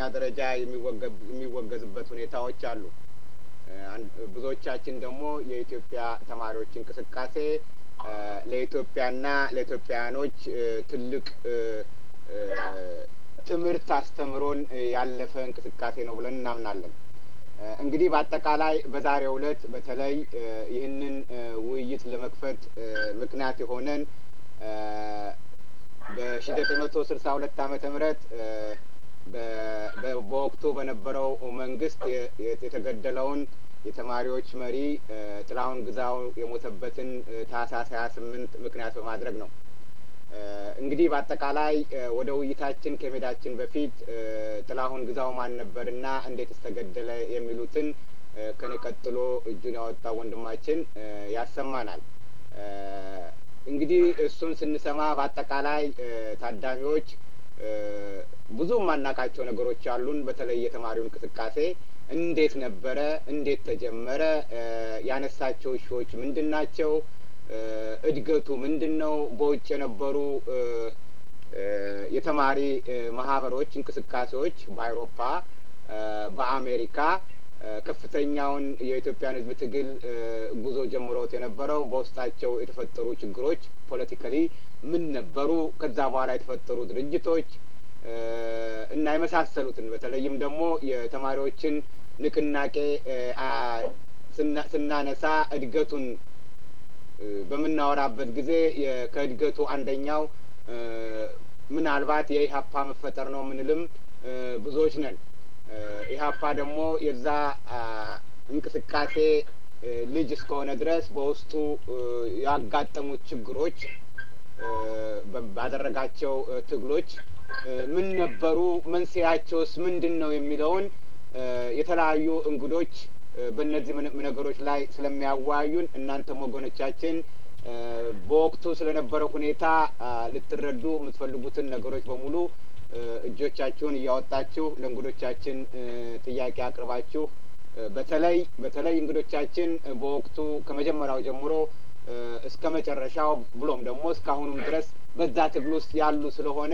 ደረጃ የሚወገዝበት ሁኔታዎች አሉ። ብዙዎቻችን ደግሞ የኢትዮጵያ ተማሪዎች እንቅስቃሴ ለኢትዮጵያና ለኢትዮጵያውያኖች ትልቅ ትምህርት አስተምሮን ያለፈ እንቅስቃሴ ነው ብለን እናምናለን። እንግዲህ በአጠቃላይ በዛሬው ዕለት በተለይ ይህንን ውይይት ለመክፈት ምክንያት የሆነን በሺ ዘጠኝ መቶ ስልሳ ሁለት ዓመተ ምህረት በወቅቱ በነበረው መንግስት የተገደለውን የተማሪዎች መሪ ጥላሁን ግዛው የሞተበትን ታህሳስ ሀያ ስምንት ምክንያት በማድረግ ነው። እንግዲህ በአጠቃላይ ወደ ውይይታችን ከመሄዳችን በፊት ጥላሁን ግዛው ማን ነበርና እንዴት ስተገደለ የሚሉትን ከኔ ቀጥሎ እጁን ያወጣው ወንድማችን ያሰማናል። እንግዲህ እሱን ስንሰማ በአጠቃላይ ታዳሚዎች ብዙ የማናውቃቸው ነገሮች አሉን። በተለይ የተማሪው እንቅስቃሴ እንዴት ነበረ? እንዴት ተጀመረ? ያነሳቸው እሾዎች ምንድን ናቸው? እድገቱ ምንድን ነው? በውጭ የነበሩ የተማሪ ማህበሮች እንቅስቃሴዎች በአውሮፓ፣ በአሜሪካ ከፍተኛውን የኢትዮጵያን ሕዝብ ትግል ጉዞ ጀምሮት የነበረው በውስጣቸው የተፈጠሩ ችግሮች ፖለቲካሊ ምን ነበሩ? ከዛ በኋላ የተፈጠሩ ድርጅቶች እና የመሳሰሉትን በተለይም ደግሞ የተማሪዎችን ንቅናቄ ስናነሳ እድገቱን በምናወራበት ጊዜ ከእድገቱ አንደኛው ምናልባት የኢህአፓ መፈጠር ነው የምንልም ብዙዎች ነን። ኢህአፓ ደግሞ የዛ እንቅስቃሴ ልጅ እስከሆነ ድረስ በውስጡ ያጋጠሙት ችግሮች ባደረጋቸው ትግሎች ምን ነበሩ፣ መንስኤያቸውስ ምንድን ነው የሚለውን የተለያዩ እንግዶች በእነዚህ ነገሮች ላይ ስለሚያወያዩን እናንተም ወገኖቻችን በወቅቱ ስለነበረው ሁኔታ ልትረዱ የምትፈልጉትን ነገሮች በሙሉ እጆቻችሁን እያወጣችሁ ለእንግዶቻችን ጥያቄ አቅርባችሁ በተለይ በተለይ እንግዶቻችን በወቅቱ ከመጀመሪያው ጀምሮ እስከ መጨረሻው ብሎም ደግሞ እስካሁኑም ድረስ በዛ ትግል ውስጥ ያሉ ስለሆነ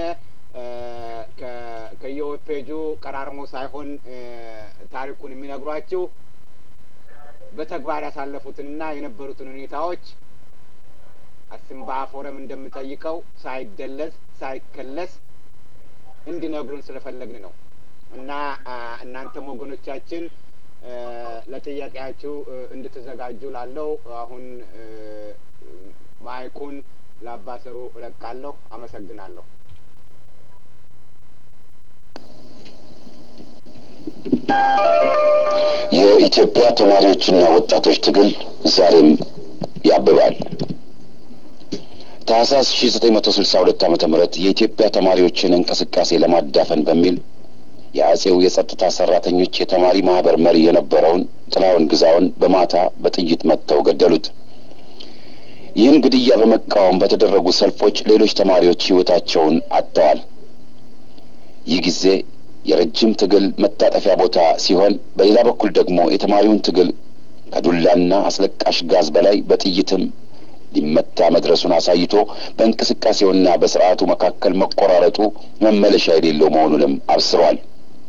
ከየዌብፔጁ ቀራርሞ ሳይሆን ታሪኩን የሚነግሯችሁ በተግባር ያሳለፉትንና የነበሩትን ሁኔታዎች አሲምባ ፎረም እንደምጠይቀው ሳይደለዝ ሳይከለስ እንዲነግሩን ስለፈለግን ነው እና እናንተም ወገኖቻችን ለጥያቄያችሁ እንድትዘጋጁ ላለው አሁን ማይኩን ለአባሰሩ እለቃለሁ። አመሰግናለሁ። የኢትዮጵያ ተማሪዎችና ወጣቶች ትግል ዛሬም ያብባል። ታህሳስ ሺ ዘጠኝ መቶ ስልሳ ሁለት ዓመተ ምህረት የኢትዮጵያ ተማሪዎችን እንቅስቃሴ ለማዳፈን በሚል የአጼው የጸጥታ ሰራተኞች የተማሪ ማህበር መሪ የነበረውን ጥላሁን ግዛውን በማታ በጥይት መትተው ገደሉት። ይህን ግድያ በመቃወም በተደረጉ ሰልፎች ሌሎች ተማሪዎች ሕይወታቸውን አጥተዋል። ይህ ጊዜ የረጅም ትግል መታጠፊያ ቦታ ሲሆን፣ በሌላ በኩል ደግሞ የተማሪውን ትግል ከዱላና አስለቃሽ ጋዝ በላይ በጥይትም ሊመታ መድረሱን አሳይቶ በእንቅስቃሴውና በስርዓቱ መካከል መቆራረጡ መመለሻ የሌለው መሆኑንም አብስሯል።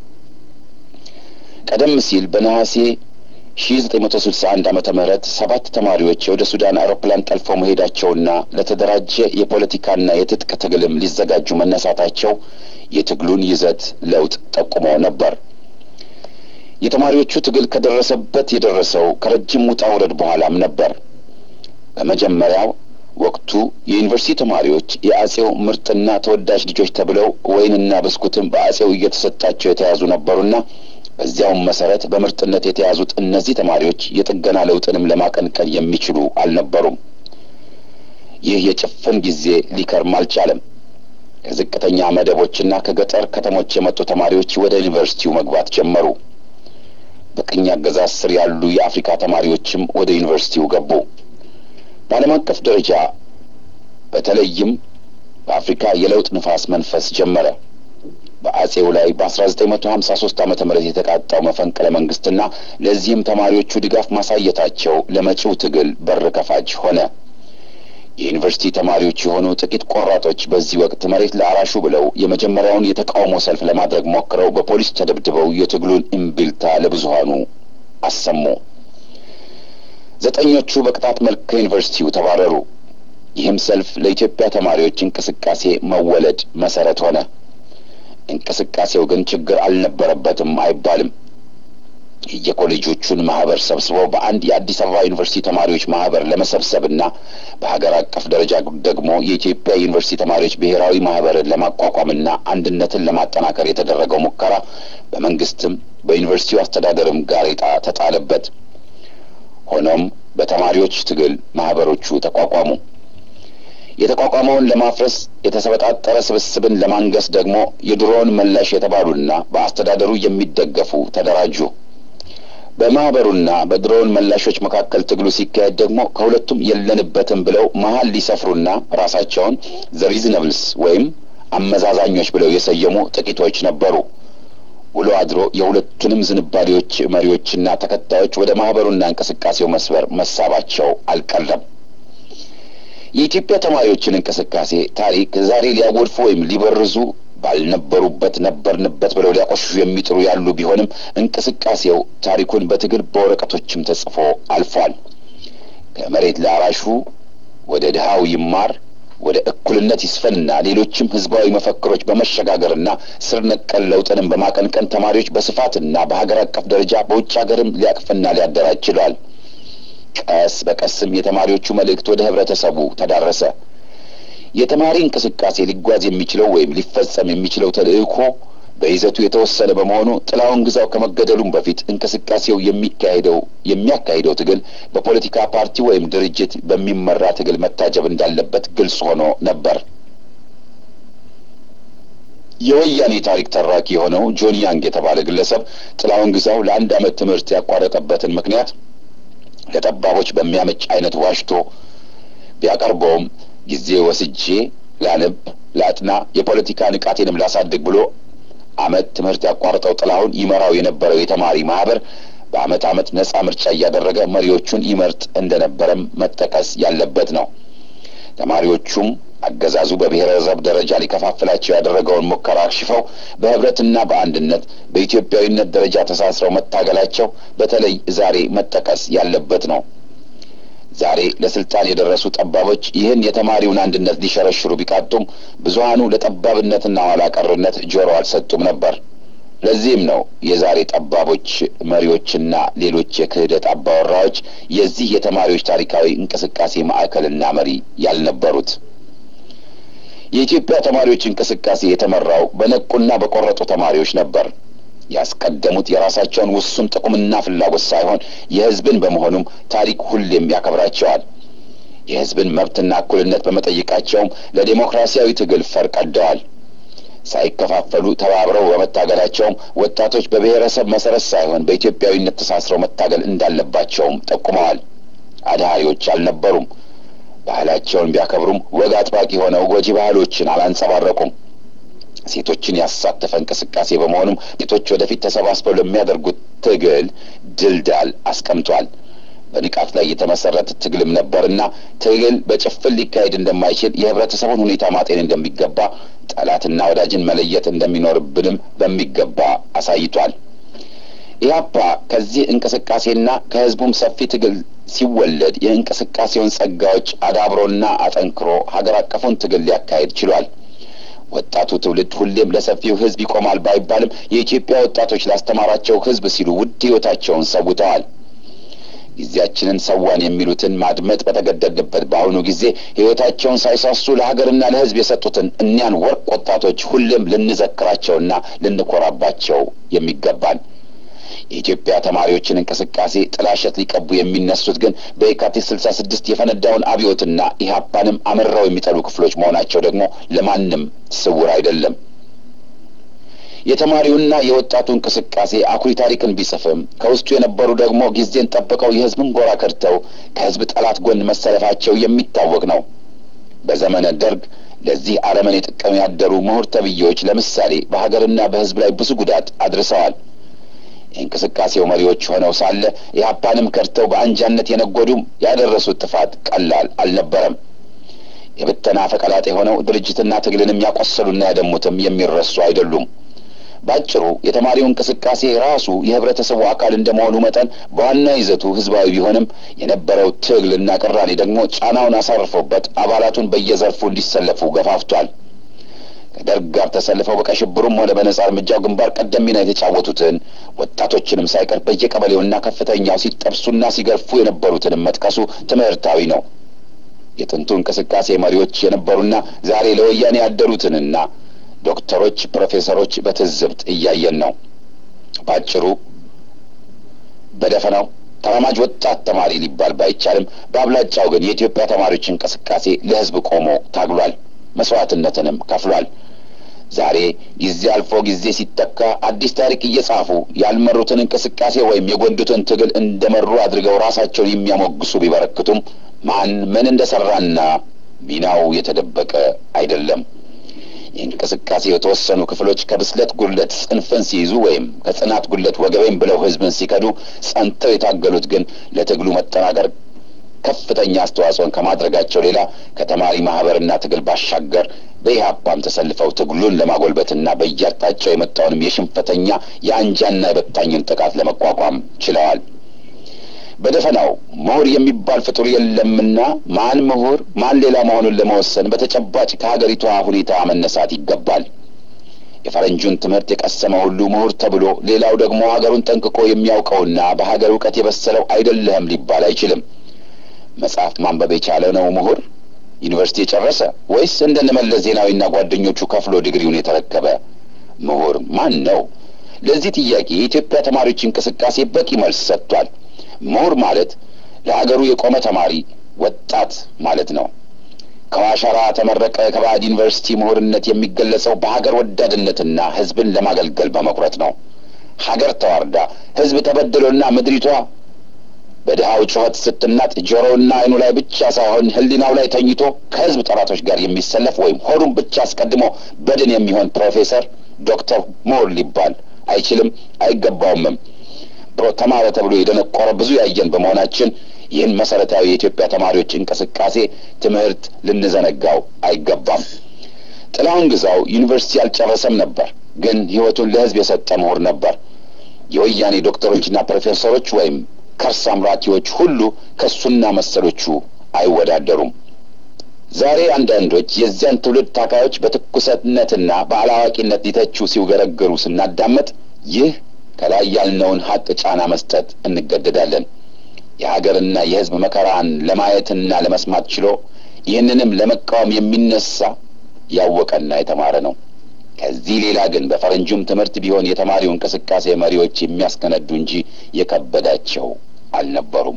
ቀደም ሲል በነሐሴ ሺ ዘጠኝ መቶ ስልሳ አንድ ዓመተ ምህረት ሰባት ተማሪዎች ወደ ሱዳን አውሮፕላን ጠልፈው መሄዳቸውና ለተደራጀ የፖለቲካና የትጥቅ ትግልም ሊዘጋጁ መነሳታቸው የትግሉን ይዘት ለውጥ ጠቁሞ ነበር። የተማሪዎቹ ትግል ከደረሰበት የደረሰው ከረጅም ውጣ ውረድ በኋላም ነበር። በመጀመሪያው ወቅቱ የዩኒቨርሲቲ ተማሪዎች የአጼው ምርጥና ተወዳጅ ልጆች ተብለው ወይንና ብስኩትም በአጼው እየተሰጣቸው የተያዙ ነበሩና በዚያውም መሰረት በምርጥነት የተያዙት እነዚህ ተማሪዎች የጥገና ለውጥንም ለማቀንቀን የሚችሉ አልነበሩም። ይህ የጭፍን ጊዜ ሊከርም አልቻለም። ከዝቅተኛ መደቦችና ከገጠር ከተሞች የመጡ ተማሪዎች ወደ ዩኒቨርሲቲው መግባት ጀመሩ። በቅኝ አገዛዝ ስር ያሉ የአፍሪካ ተማሪዎችም ወደ ዩኒቨርሲቲው ገቡ። በዓለም አቀፍ ደረጃ በተለይም በአፍሪካ የለውጥ ንፋስ መንፈስ ጀመረ። በአጼው ላይ በአስራ ዘጠኝ መቶ ሀምሳ ሶስት ዓመተ ምህረት የተቃጣው መፈንቅለ መንግስትና ለዚህም ተማሪዎቹ ድጋፍ ማሳየታቸው ለመጪው ትግል በር ከፋች ሆነ። የዩኒቨርሲቲ ተማሪዎች የሆኑ ጥቂት ቆራጦች በዚህ ወቅት መሬት ለአራሹ ብለው የመጀመሪያውን የተቃውሞ ሰልፍ ለማድረግ ሞክረው በፖሊስ ተደብድበው የትግሉን እምቢልታ ለብዙሃኑ አሰሙ። ዘጠኞቹ በቅጣት መልክ ከዩኒቨርሲቲው ተባረሩ። ይህም ሰልፍ ለኢትዮጵያ ተማሪዎች እንቅስቃሴ መወለድ መሰረት ሆነ። እንቅስቃሴው ግን ችግር አልነበረበትም አይባልም። የኮሌጆቹን ማህበር ሰብስበው በአንድ የአዲስ አበባ ዩኒቨርሲቲ ተማሪዎች ማህበር ለመሰብሰብና በሀገር አቀፍ ደረጃ ደግሞ የኢትዮጵያ ዩኒቨርሲቲ ተማሪዎች ብሔራዊ ማህበርን ለማቋቋምና አንድነትን ለማጠናከር የተደረገው ሙከራ በመንግስትም በዩኒቨርሲቲው አስተዳደርም ጋሬጣ ተጣለበት። ሆኖም በተማሪዎች ትግል ማህበሮቹ ተቋቋሙ። የተቋቋመውን ለማፍረስ የተሰበጣጠረ ስብስብን ለማንገስ ደግሞ የድሮውን መላሽ የተባሉና በአስተዳደሩ የሚደገፉ ተደራጁ። በማህበሩና በድሮውን መላሾች መካከል ትግሉ ሲካሄድ ደግሞ ከሁለቱም የለንበትም ብለው መሀል ሊሰፍሩና ራሳቸውን ዘሪዝነብልስ ወይም አመዛዛኞች ብለው የሰየሙ ጥቂቶች ነበሩ። ውሎ አድሮ የሁለቱንም ዝንባሌዎች መሪዎችና ተከታዮች ወደ ማህበሩና እንቅስቃሴው መስበር መሳባቸው አልቀረም። የኢትዮጵያ ተማሪዎችን እንቅስቃሴ ታሪክ ዛሬ ሊያጎድፉ ወይም ሊበርዙ ባልነበሩበት ነበርንበት ብለው ሊያቆሽሹ የሚጥሩ ያሉ ቢሆንም እንቅስቃሴው ታሪኩን በትግል በወረቀቶችም ተጽፎ አልፏል። ከመሬት ለአራሹ ወደ ድሃው ይማር ወደ እኩልነት ይስፈንና ሌሎችም ህዝባዊ መፈክሮች በመሸጋገርና ስር ነቀል ለውጥንም በማቀንቀን ተማሪዎች በስፋትና በሀገር አቀፍ ደረጃ በውጭ ሀገርም ሊያቅፍና ሊያደራጅ ችሏል። ቀስ በቀስም የተማሪዎቹ መልእክት ወደ ህብረተሰቡ ተዳረሰ። የተማሪ እንቅስቃሴ ሊጓዝ የሚችለው ወይም ሊፈጸም የሚችለው ተልእኮ በይዘቱ የተወሰነ በመሆኑ ጥላሁን ግዛው ከመገደሉም በፊት እንቅስቃሴው የሚካሄደው የሚያካሂደው ትግል በፖለቲካ ፓርቲ ወይም ድርጅት በሚመራ ትግል መታጀብ እንዳለበት ግልጽ ሆኖ ነበር። የወያኔ ታሪክ ተራኪ የሆነው ጆን ያንግ የተባለ ግለሰብ ጥላሁን ግዛው ለአንድ ዓመት ትምህርት ያቋረጠበትን ምክንያት ለጠባቦች በሚያመች አይነት ዋሽቶ ቢያቀርበውም ጊዜ ወስጄ ላነብ፣ ላጥና፣ የፖለቲካ ንቃቴንም ላሳድግ ብሎ አመት ትምህርት ያቋረጠው ጥላሁን ይመራው የነበረው የተማሪ ማህበር በአመት አመት ነጻ ምርጫ እያደረገ መሪዎቹን ይመርጥ እንደነበረም መጠቀስ ያለበት ነው። ተማሪዎቹም አገዛዙ በብሔረሰብ ደረጃ ሊከፋፍላቸው ያደረገውን ሙከራ አክሽፈው በህብረትና በአንድነት በኢትዮጵያዊነት ደረጃ ተሳስረው መታገላቸው በተለይ ዛሬ መጠቀስ ያለበት ነው። ዛሬ ለስልጣን የደረሱ ጠባቦች ይህን የተማሪውን አንድነት ሊሸረሽሩ ቢቃጡም ብዙሀኑ ለጠባብነትና ኋላ ቀርነት ጆሮ አልሰጡም ነበር። ለዚህም ነው የዛሬ ጠባቦች መሪዎችና ሌሎች የክህደት አባወራዎች የዚህ የተማሪዎች ታሪካዊ እንቅስቃሴ ማዕከልና መሪ ያልነበሩት። የኢትዮጵያ ተማሪዎች እንቅስቃሴ የተመራው በነቁና በቆረጡ ተማሪዎች ነበር። ያስቀደሙት የራሳቸውን ውሱን ጥቅምና ፍላጎት ሳይሆን የህዝብን በመሆኑም ታሪክ ሁሌም ያከብራቸዋል። የህዝብን መብትና እኩልነት በመጠየቃቸውም ለዴሞክራሲያዊ ትግል ፈር ቀደዋል። ሳይከፋፈሉ ተባብረው በመታገላቸውም ወጣቶች በብሔረሰብ መሰረት ሳይሆን በኢትዮጵያዊነት ተሳስረው መታገል እንዳለባቸውም ጠቁመዋል። አድሃሪዎች አልነበሩም። ባህላቸውን ቢያከብሩም ወግ አጥባቂ ሆነው ጎጂ ባህሎችን አላንጸባረቁም። ሴቶችን ያሳተፈ እንቅስቃሴ በመሆኑም ሴቶች ወደፊት ተሰባስበው ለሚያደርጉት ትግል ድልዳል አስቀምጧል። በንቃት ላይ የተመሰረተ ትግልም ነበርና ትግል በጭፍን ሊካሄድ እንደማይችል የህብረተሰቡን ሁኔታ ማጤን እንደሚገባ፣ ጠላትና ወዳጅን መለየት እንደሚኖርብንም በሚገባ አሳይቷል። ኢህአፓ ከዚህ እንቅስቃሴና ከህዝቡም ሰፊ ትግል ሲወለድ የእንቅስቃሴውን ጸጋዎች አዳብሮና አጠንክሮ ሀገር አቀፉን ትግል ሊያካሄድ ችሏል። ወጣቱ ትውልድ ሁሌም ለሰፊው ህዝብ ይቆማል ባይባልም የኢትዮጵያ ወጣቶች ላስተማራቸው ህዝብ ሲሉ ውድ ህይወታቸውን ሰውተዋል። ጊዜያችንን ሰዋን የሚሉትን ማድመጥ በተገደድንበት በአሁኑ ጊዜ ህይወታቸውን ሳይሳሱ ለሀገርና ለህዝብ የሰጡትን እኒያን ወርቅ ወጣቶች ሁሌም ልንዘክራቸውና ልንኮራባቸው የሚገባን የኢትዮጵያ ተማሪዎችን እንቅስቃሴ ጥላሸት ሊቀቡ የሚነሱት ግን በየካቲት ስልሳ ስድስት የፈነዳውን አብዮትና ኢህአፓንም አምረው የሚጠሉ ክፍሎች መሆናቸው ደግሞ ለማንም ስውር አይደለም። የተማሪውና የወጣቱ እንቅስቃሴ አኩሪ ታሪክን ቢጽፍም ከውስጡ የነበሩ ደግሞ ጊዜን ጠብቀው የህዝብን ጎራ ከድተው ከህዝብ ጠላት ጎን መሰለፋቸው የሚታወቅ ነው። በዘመነ ደርግ ለዚህ አረመኔ ጥቅም ያደሩ ምሁር ተብዬዎች ለምሳሌ በሀገርና በህዝብ ላይ ብዙ ጉዳት አድርሰዋል። የእንቅስቃሴው መሪዎች ሆነው ሳለ ኢህአፓንም ከድተው በአንጃነት የነጎዱም ያደረሱት ጥፋት ቀላል አልነበረም። የብተና ፈቀላጤ ሆነው ድርጅትና ትግልንም ያቆሰሉና ያደሙትም የሚረሱ አይደሉም። ባጭሩ የተማሪው እንቅስቃሴ ራሱ የህብረተሰቡ አካል እንደመሆኑ መጠን በዋና ይዘቱ ህዝባዊ ቢሆንም የነበረው ትግልና ቅራኔ ደግሞ ጫናውን አሳርፎበት አባላቱን በየዘርፉ እንዲሰለፉ ገፋፍቷል። ከደርግ ጋር ተሰልፈው በቀይ ሽብሩም ሆነ በነጻ እርምጃው ግንባር ቀደም ሚና የተጫወቱትን ወጣቶችንም ሳይቀር በየቀበሌውና ከፍተኛው ሲጠብሱና ሲገርፉ የነበሩትንም መጥቀሱ ትምህርታዊ ነው። የጥንቱ እንቅስቃሴ መሪዎች የነበሩና ዛሬ ለወያኔ ያደሩትንና ዶክተሮች፣ ፕሮፌሰሮች በትዝብት እያየን ነው። ባጭሩ በደፈናው ተራማጅ ወጣት ተማሪ ሊባል ባይቻልም በአብላጫው ግን የኢትዮጵያ ተማሪዎች እንቅስቃሴ ለህዝብ ቆሞ ታግሏል፣ መስዋዕትነትንም ከፍሏል። ዛሬ ጊዜ አልፎ ጊዜ ሲተካ አዲስ ታሪክ እየጻፉ ያልመሩትን እንቅስቃሴ ወይም የጎንዱትን ትግል እንደመሩ አድርገው ራሳቸውን የሚያሞግሱ ቢበረክቱም ማን ምን እንደሰራና ሚናው የተደበቀ አይደለም። የእንቅስቃሴ የተወሰኑ ክፍሎች ከብስለት ጉድለት ጽንፍን ሲይዙ ወይም ከጽናት ጉድለት ወገቤን ብለው ህዝብን ሲከዱ፣ ጸንተው የታገሉት ግን ለትግሉ መጠናከር ከፍተኛ አስተዋጽኦን ከማድረጋቸው ሌላ ከተማሪ ማህበርና ትግል ባሻገር በኢህአፓም ተሰልፈው ትግሉን ለማጎልበትና በየአቅጣጫው የመጣውንም የሽንፈተኛ የአንጃና የበታኝን ጥቃት ለመቋቋም ችለዋል። በደፈናው ምሁር የሚባል ፍጡር የለምና ማን ምሁር ማን ሌላ መሆኑን ለመወሰን በተጨባጭ ከሀገሪቷ ሁኔታ መነሳት ይገባል። የፈረንጁን ትምህርት የቀሰመ ሁሉ ምሁር ተብሎ ሌላው ደግሞ ሀገሩን ጠንቅቆ የሚያውቀውና በሀገር እውቀት የበሰለው አይደለህም ሊባል አይችልም። መጽሐፍ ማንበብ የቻለ ነው ምሁር? ዩኒቨርሲቲ የጨረሰ ወይስ እንደነ መለስ ዜናዊና ጓደኞቹ ከፍሎ ዲግሪውን የተረከበ ምሁር ማን ነው? ለዚህ ጥያቄ የኢትዮጵያ ተማሪዎች እንቅስቃሴ በቂ መልስ ሰጥቷል። ምሁር ማለት ለሀገሩ የቆመ ተማሪ ወጣት ማለት ነው። ከዋሸራ ተመረቀ ከባዕድ ዩኒቨርሲቲ ምሁርነት የሚገለጸው በሀገር ወዳድነትና ሕዝብን ለማገልገል በመኩረት ነው። ሀገር ተዋርዳ ሕዝብ ተበድሎና ምድሪቷ በድሃው ጩኸት ስትናጥ ጆሮውና አይኑ ላይ ብቻ ሳይሆን ሕሊናው ላይ ተኝቶ ከሕዝብ ጠላቶች ጋር የሚሰለፍ ወይም ሆዱን ብቻ አስቀድሞ በድን የሚሆን ፕሮፌሰር ዶክተር ምሁር ሊባል አይችልም፣ አይገባውምም። ተማረ ተብሎ የደነቆረ ብዙ ያየን በመሆናችን ይህን መሰረታዊ የኢትዮጵያ ተማሪዎች እንቅስቃሴ ትምህርት ልንዘነጋው አይገባም። ጥላሁን ግዛው ዩኒቨርሲቲ አልጨረሰም ነበር፣ ግን ሕይወቱን ለሕዝብ የሰጠ ምሁር ነበር። የወያኔ ዶክተሮችና ፕሮፌሰሮች ወይም ከርስ አምራኪዎች ሁሉ ከሱና መሰሎቹ አይወዳደሩም። ዛሬ አንዳንዶች የዚያን ትውልድ ታካዮች በትኩሰትነትና በአላዋቂነት ሊተቹ ሲውገረገሩ ስናዳመጥ ይህ ከላይ ያልነውን ሀቅ ጫና መስጠት እንገደዳለን። የሀገርና የሕዝብ መከራን ለማየትና ለመስማት ችሎ ይህንንም ለመቃወም የሚነሳ ያወቀና የተማረ ነው። ከዚህ ሌላ ግን በፈረንጁም ትምህርት ቢሆን የተማሪው እንቅስቃሴ መሪዎች የሚያስከነዱ እንጂ የከበዳቸው አልነበሩም።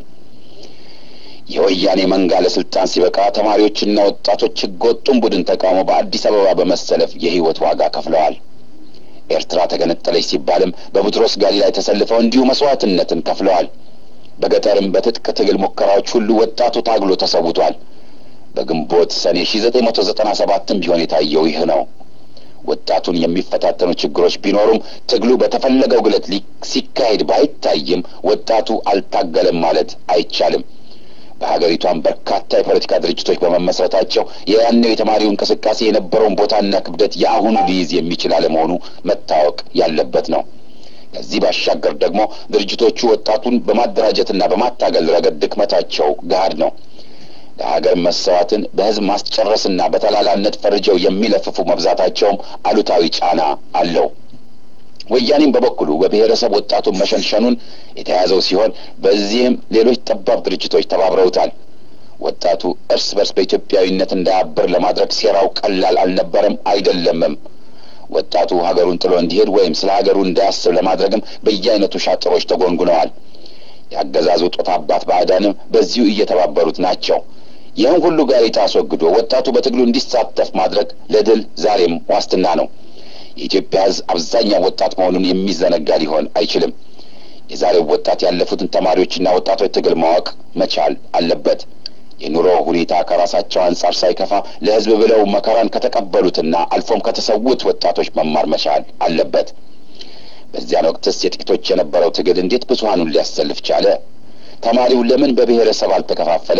የወያኔ መንጋ ለስልጣን ሲበቃ ተማሪዎችና ወጣቶች ህገወጡን ቡድን ተቃውሞ በአዲስ አበባ በመሰለፍ የህይወት ዋጋ ከፍለዋል። ኤርትራ ተገነጠለች ሲባልም በቡትሮስ ጋሊ ላይ ተሰልፈው እንዲሁ መስዋዕትነትን ከፍለዋል። በገጠርም በትጥቅ ትግል ሙከራዎች ሁሉ ወጣቱ ታግሎ ተሰውቷል። በግንቦት ሰኔ ሺ ዘጠኝ መቶ ዘጠና ሰባትም ቢሆን የታየው ይህ ነው። ወጣቱን የሚፈታተኑ ችግሮች ቢኖሩም ትግሉ በተፈለገው ግለት ሲካሄድ ባይታይም ወጣቱ አልታገለም ማለት አይቻልም። በሀገሪቷም በርካታ የፖለቲካ ድርጅቶች በመመስረታቸው የያኔው የተማሪው እንቅስቃሴ የነበረውን ቦታና ክብደት የአሁኑ ሊይዝ የሚችል አለመሆኑ መታወቅ ያለበት ነው። ከዚህ ባሻገር ደግሞ ድርጅቶቹ ወጣቱን በማደራጀትና በማታገል ረገድ ድክመታቸው ገሃድ ነው። ለሀገር መሰዋትን በህዝብ ማስጨረስና በተላላነት ፈርጀው የሚለፍፉ መብዛታቸውም አሉታዊ ጫና አለው። ወያኔም በበኩሉ በብሔረሰብ ወጣቱን መሸንሸኑን የተያዘው ሲሆን በዚህም ሌሎች ጠባብ ድርጅቶች ተባብረውታል። ወጣቱ እርስ በርስ በኢትዮጵያዊነት እንዳያብር ለማድረግ ሴራው ቀላል አልነበረም፣ አይደለምም። ወጣቱ ሀገሩን ጥሎ እንዲሄድ ወይም ስለ ሀገሩ እንዳያስብ ለማድረግም በየአይነቱ ሻጥሮች ተጎንጉነዋል። የአገዛዙ ጦት አባት ባዕዳንም በዚሁ እየተባበሩት ናቸው። ይህን ሁሉ ጋሬጣ አስወግዶ ወጣቱ በትግሉ እንዲሳተፍ ማድረግ ለድል ዛሬም ዋስትና ነው። የኢትዮጵያ ሕዝብ አብዛኛው ወጣት መሆኑን የሚዘነጋ ሊሆን አይችልም። የዛሬው ወጣት ያለፉትን ተማሪዎችና ወጣቶች ትግል ማወቅ መቻል አለበት። የኑሮ ሁኔታ ከራሳቸው አንጻር ሳይከፋ ለሕዝብ ብለው መከራን ከተቀበሉትና አልፎም ከተሰዉት ወጣቶች መማር መቻል አለበት። በዚያን ወቅትስ የጥቂቶች የነበረው ትግል እንዴት ብዙሀኑን ሊያሰልፍ ቻለ? ተማሪው ለምን በብሔረሰብ አልተከፋፈለም?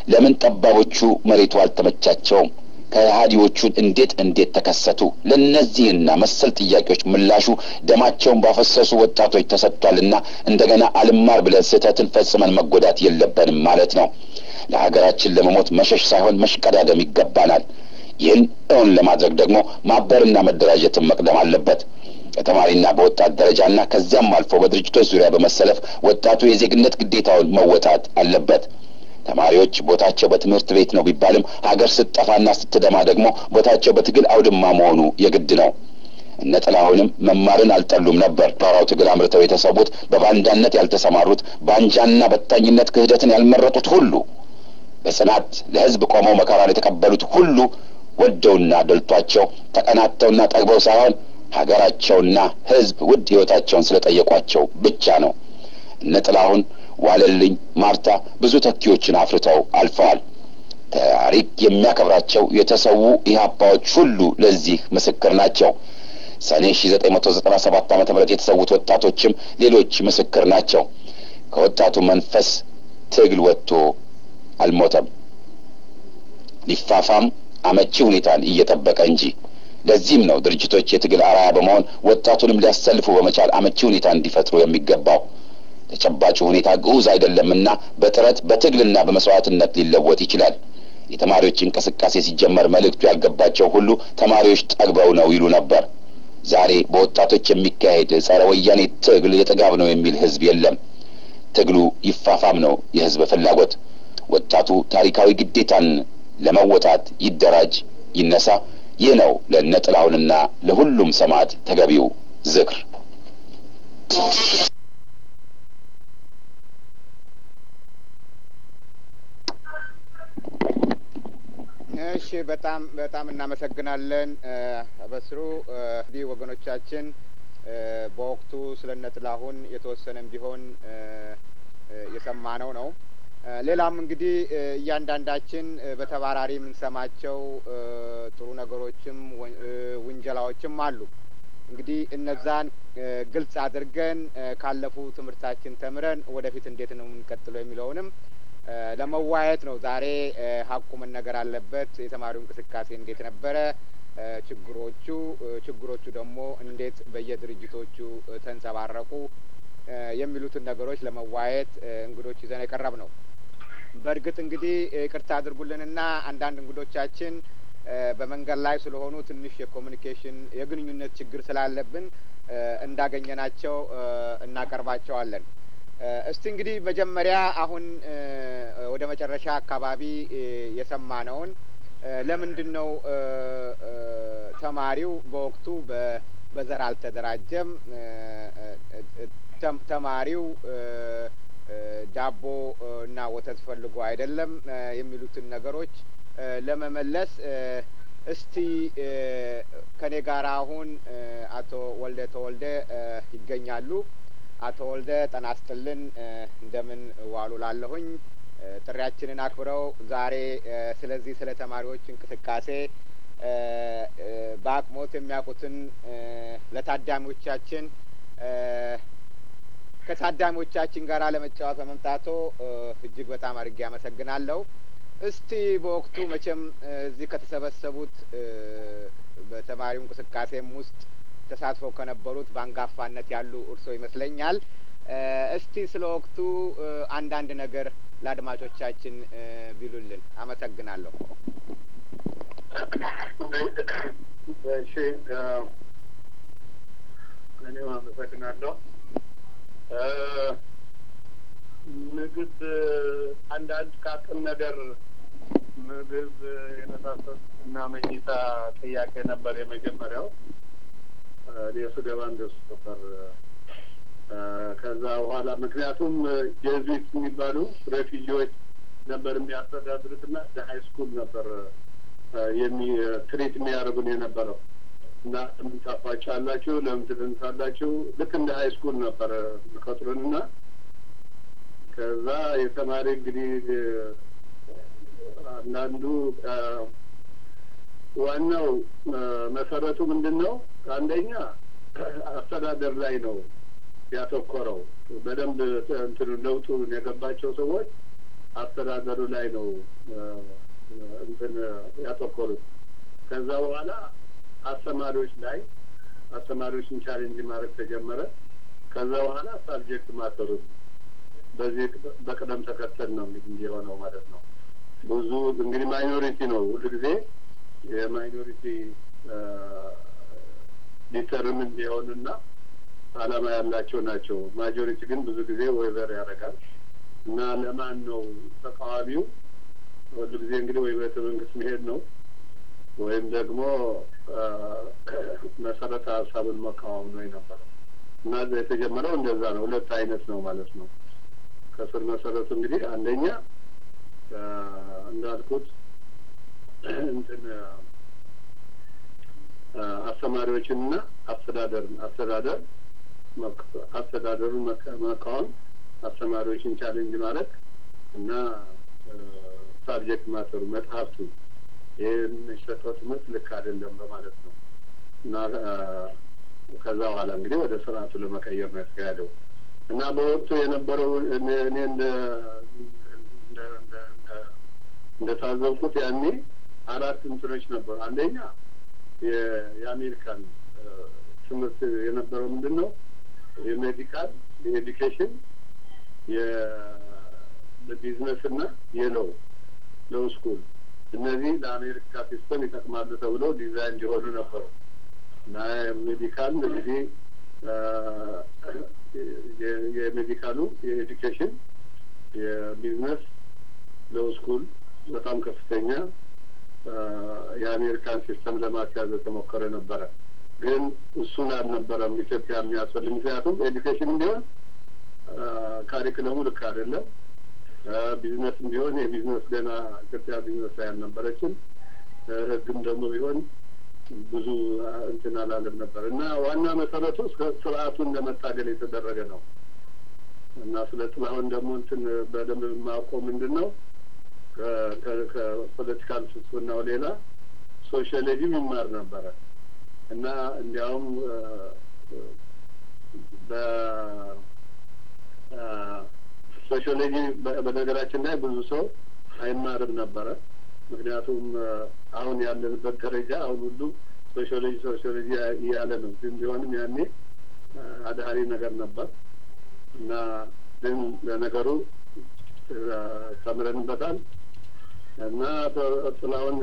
ለምን ጠባቦቹ መሬቱ አልተመቻቸውም? ከሃዲዎቹን እንዴት እንዴት ተከሰቱ? ለእነዚህና መሰል ጥያቄዎች ምላሹ ደማቸውን ባፈሰሱ ወጣቶች ተሰጥቷልና እንደገና አልማር ብለን ስህተትን ፈጽመን መጎዳት የለብንም ማለት ነው። ለሀገራችን ለመሞት መሸሽ ሳይሆን መሽቀዳደም ይገባናል። ይህን እውን ለማድረግ ደግሞ ማበርና መደራጀትን መቅደም አለበት። በተማሪና በወጣት ደረጃና ከዚያም አልፎ በድርጅቶች ዙሪያ በመሰለፍ ወጣቱ የዜግነት ግዴታውን መወጣት አለበት። ተማሪዎች ቦታቸው በትምህርት ቤት ነው ቢባልም ሀገር ስትጠፋና ስትደማ ደግሞ ቦታቸው በትግል አውድማ መሆኑ የግድ ነው። እነ ጥላሁንም መማርን አልጠሉም ነበር። ፓራው ትግል አምርተው የተሰዉት በባንዳነት ያልተሰማሩት ባንጃና በታኝነት ክህደትን ያልመረጡት ሁሉ በጽናት ለሕዝብ ቆመው መከራን የተቀበሉት ሁሉ ወደውና ደልቷቸው ተቀናተውና ጠግበው ሳይሆን ሀገራቸውና ሕዝብ ውድ ሕይወታቸውን ስለጠየቋቸው ብቻ ነው። እነ ጥላሁን ዋለልኝ፣ ማርታ ብዙ ተኪዎችን አፍርተው አልፈዋል። ታሪክ የሚያከብራቸው የተሰዉ ኢህአፓዎች ሁሉ ለዚህ ምስክር ናቸው። ሰኔ ሺ ዘጠኝ መቶ ዘጠና ሰባት ዓመተ ምህረት የተሰዉት ወጣቶችም ሌሎች ምስክር ናቸው። ከወጣቱ መንፈስ ትግል ወጥቶ አልሞተም፣ ሊፋፋም አመቺ ሁኔታን እየጠበቀ እንጂ። ለዚህም ነው ድርጅቶች የትግል አርአያ በመሆን ወጣቱንም ሊያሰልፉ በመቻል አመቺ ሁኔታ እንዲፈጥሩ የሚገባው። ተጨባጩ ሁኔታ ግዑዝ አይደለምና በጥረት በትግልና በመስዋዕትነት ሊለወጥ ይችላል። የተማሪዎች እንቅስቃሴ ሲጀመር መልእክቱ ያልገባቸው ሁሉ ተማሪዎች ጠግበው ነው ይሉ ነበር። ዛሬ በወጣቶች የሚካሄድ ጸረ ወያኔ ትግል የጥጋብ ነው የሚል ህዝብ የለም። ትግሉ ይፋፋም ነው የህዝብ ፍላጎት። ወጣቱ ታሪካዊ ግዴታን ለመወጣት ይደራጅ፣ ይነሳ። ይህ ነው ለእነ ጥላሁንና ለሁሉም ሰማዕት ተገቢው ዝክር። እሺ በጣም በጣም እናመሰግናለን በስሩ እንዲህ ወገኖቻችን በወቅቱ ስለ እነ ጥላሁን የተወሰነም ቢሆን የሰማነው ነው። ሌላም እንግዲህ እያንዳንዳችን በተባራሪ የምንሰማቸው ጥሩ ነገሮችም ውንጀላዎችም አሉ። እንግዲህ እነዛን ግልጽ አድርገን ካለፉ ትምህርታችን ተምረን ወደፊት እንዴት ነው የምንቀጥለው የሚለውንም ለመዋየት ነው። ዛሬ ሀቁ መነገር አለበት። የተማሪው እንቅስቃሴ እንዴት ነበረ? ችግሮቹ ችግሮቹ ደግሞ እንዴት በየድርጅቶቹ ተንጸባረቁ? የሚሉትን ነገሮች ለመዋየት እንግዶች ይዘን የቀረብ ነው። በእርግጥ እንግዲህ ይቅርታ አድርጉልንና አንዳንድ እንግዶቻችን በመንገድ ላይ ስለሆኑ ትንሽ የኮሚኒኬሽን የግንኙነት ችግር ስላለብን እንዳገኘናቸው እናቀርባቸዋለን። እስቲ እንግዲህ መጀመሪያ አሁን ወደ መጨረሻ አካባቢ የሰማነውን ለምንድን ነው ተማሪው በወቅቱ በዘር አልተደራጀም? ተማሪው ዳቦ እና ወተት ፈልጎ አይደለም የሚሉትን ነገሮች ለመመለስ እስቲ ከኔ ጋር አሁን አቶ ወልደ ተወልደ ይገኛሉ። አቶ ወልደ ጤና ይስጥልን፣ እንደምን ዋሉ ላለሁኝ ጥሪያችንን አክብረው ዛሬ ስለዚህ ስለ ተማሪዎች እንቅስቃሴ በአቅሞት የሚያውቁትን ለታዳሚዎቻችን ከታዳሚዎቻችን ጋር ለመጫወት በመምጣቶ እጅግ በጣም አድርጌ አመሰግናለሁ። እስቲ በወቅቱ መቼም እዚህ ከተሰበሰቡት በተማሪው እንቅስቃሴም ውስጥ ተሳትፈው ከነበሩት በአንጋፋነት ያሉ እርሶ ይመስለኛል። እስቲ ስለ ወቅቱ አንዳንድ ነገር ለአድማጮቻችን ቢሉልን አመሰግናለሁ። እሺ፣ እኔም አመሰግናለሁ። ምግብ አንዳንድ ቃቅም ነገር ምግብ የመሳሰሉት እና መኝታ ጥያቄ ነበር የመጀመሪያው። እኔ ስገባ እንደሱ ነበር። ከዛ በኋላ ምክንያቱም ጄዙዊት የሚባሉ ሬፊጂዎች ነበር የሚያስተዳድሩት እና ሀይ ስኩል ነበር የሚ ትሬት የሚያደርጉን የነበረው እና ለምን ጠፋችሁ አላችሁ፣ ለምን ትደንሳላችሁ? ልክ እንደ ሀይ ስኩል ነበር የሚቀጥሩን እና ከዛ የተማሪ እንግዲህ አንዳንዱ ዋናው መሰረቱ ምንድን ነው? አንደኛ አስተዳደር ላይ ነው ያተኮረው። በደንብ እንትኑ ለውጡን የገባቸው ሰዎች አስተዳደሩ ላይ ነው እንትን ያተኮሩት። ከዛ በኋላ አስተማሪዎች ላይ አስተማሪዎችን ቻሌንጅ ማድረግ ተጀመረ። ከዛ በኋላ ሳብጀክት ማተሩት በዚህ በቅደም ተከተል ነው እንግዲህ የሆነው ማለት ነው። ብዙ እንግዲህ ማይኖሪቲ ነው ሁሉ ጊዜ የማይኖሪቲ ዲተርምን የሆኑና አላማ ያላቸው ናቸው። ማጆሪቲ ግን ብዙ ጊዜ ወይቨር ያደርጋል እና ለማን ነው ተቃዋሚው ሁሉ ጊዜ እንግዲህ ወይ ቤተ መንግስት መሄድ ነው ወይም ደግሞ መሰረተ ሀሳብን መቃወም ነው የነበረው እና የተጀመረው እንደዛ ነው። ሁለት አይነት ነው ማለት ነው። ከስር መሰረቱ እንግዲህ አንደኛ እንዳልኩት እንትን አስተማሪዎችንና አስተዳደርን አስተዳደር አስተዳደሩን መቃወም፣ አስተማሪዎችን ቻሌንጅ ማድረግ እና ሳብጀክት ማተሩ መጽሐፍቱ ይህ የሚሰጠው ትምህርት ልክ አይደለም በማለት ነው እና ከዛ በኋላ እንግዲህ ወደ ስርዓቱ ለመቀየር ነው የተካሄደው እና በወቅቱ የነበረው እኔ እንደ እንደታዘብኩት ያኔ አራት እንትኖች ነበሩ። አንደኛ የአሜሪካን ትምህርት የነበረው ምንድን ነው? የሜዲካል፣ የኤዱኬሽን፣ የቢዝነስ እና የለው ሎው ስኩል እነዚህ ለአሜሪካ ሲስተም ይጠቅማሉ ተብለው ዲዛይን እንዲሆኑ ነበሩ እና ሜዲካል እንግዲህ የሜዲካሉ የኤዱኬሽን የቢዝነስ ሎው ስኩል በጣም ከፍተኛ የአሜሪካን ሲስተም ለማስያዝ የተሞከረ ነበረ። ግን እሱን አልነበረም ኢትዮጵያ የሚያስፈልግ። ምክንያቱም ኤዱኬሽን ቢሆን ካሪክለሙ ልክ አይደለም። ቢዝነስም ቢሆን የቢዝነስ ገና ኢትዮጵያ ቢዝነስ ላይ አልነበረችም። ሕግም ደግሞ ቢሆን ብዙ እንትን አላለም ነበር እና ዋና መሰረቱ ስርዓቱን ለመታገል የተደረገ ነው እና ስለ ጥላሁን ደግሞ እንትን በደንብ የማውቀው ምንድን ነው ከፖለቲካል ፍልስፍናው ሌላ ሶሻሊዝም ይማር ነበረ እና እንዲያውም በሶሻሎጂ በነገራችን ላይ ብዙ ሰው አይማርም ነበረ። ምክንያቱም አሁን ያለንበት ደረጃ አሁን ሁሉ ሶሻሎጂ ሶሻሎጂ እያለ ነው። ግን ቢሆንም ያኔ አዳሪ ነገር ነበር እና ግን ለነገሩ ተምረንበታል እና ጥላሁን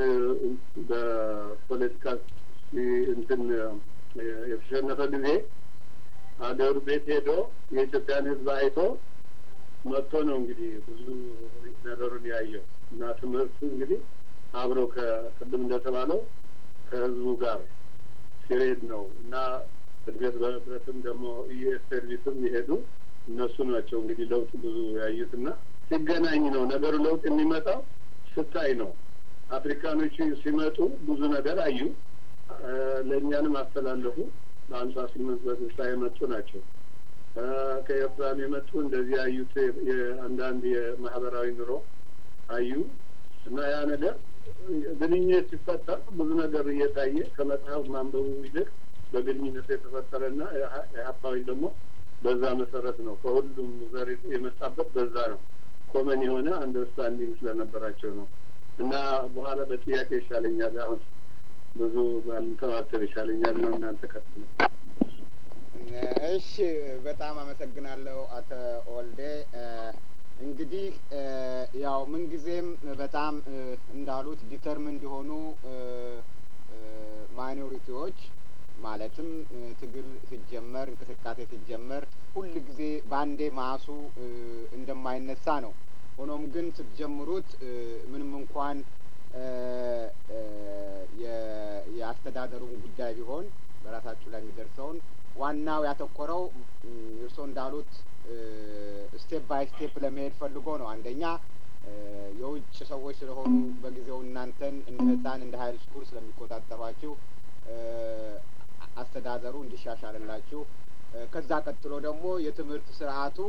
በፖለቲካ እንትን የተሸነፈ ጊዜ ሀገሩ ቤት ሄዶ የኢትዮጵያን ሕዝብ አይቶ መጥቶ ነው እንግዲህ ብዙ ነገሩን ያየው እና ትምህርቱ እንግዲህ አብሮ ከቅድም እንደተባለው ከህዝቡ ጋር ሲሬድ ነው እና እድገት በህብረትም ደግሞ ኢኤስ ሰርቪስም የሄዱ እነሱ ናቸው እንግዲህ ለውጥ ብዙ ያዩትና ሲገናኝ ነው ነገሩ ለውጥ የሚመጣው ስታይ ነው። አፍሪካኖቹ ሲመጡ ብዙ ነገር አዩ፣ ለእኛንም አስተላለፉ። በሀምሳ ስምንት በስልሳ የመጡ ናቸው። ከኤርትራም የመጡ እንደዚህ ያዩት አንዳንድ የማህበራዊ ኑሮ አዩ እና ያ ነገር ግንኙነት ሲፈጠር ብዙ ነገር እየታየ ከመጽሐፍ ማንበቡ ይልቅ በግንኙነት የተፈጠረና የሀፓዊ ደግሞ በዛ መሰረት ነው። ከሁሉም ዘር የመጣበት በዛ ነው። ኮመን የሆነ አንደርስታንዲንግ ስለነበራቸው ነው እና በኋላ በጥያቄ ይሻለኛል። አሁን ብዙ ባልተዋተር ይሻለኛል ነው እናንተ ቀጥሉ። እሺ፣ በጣም አመሰግናለሁ አቶ ወልዴ። እንግዲህ ያው ምንጊዜም በጣም እንዳሉት ዲተርሚንድ የሆኑ ማይኖሪቲዎች ማለትም ትግል ሲጀመር እንቅስቃሴ ሲጀመር ሁል ጊዜ በአንዴ ማሱ እንደማይነሳ ነው። ሆኖም ግን ስትጀምሩት ምንም እንኳን የአስተዳደሩን ጉዳይ ቢሆን በራሳችሁ ላይ የሚደርሰውን ዋናው ያተኮረው እርስዎ እንዳሉት ስቴፕ ባይ ስቴፕ ለመሄድ ፈልጎ ነው። አንደኛ የውጭ ሰዎች ስለሆኑ በጊዜው እናንተን እንደ ሕፃን እንደ ሀይል ስኩል ስለሚቆጣጠሯችሁ አስተዳደሩ እንዲሻሻልላችሁ፣ ከዛ ቀጥሎ ደግሞ የትምህርት ስርዓቱ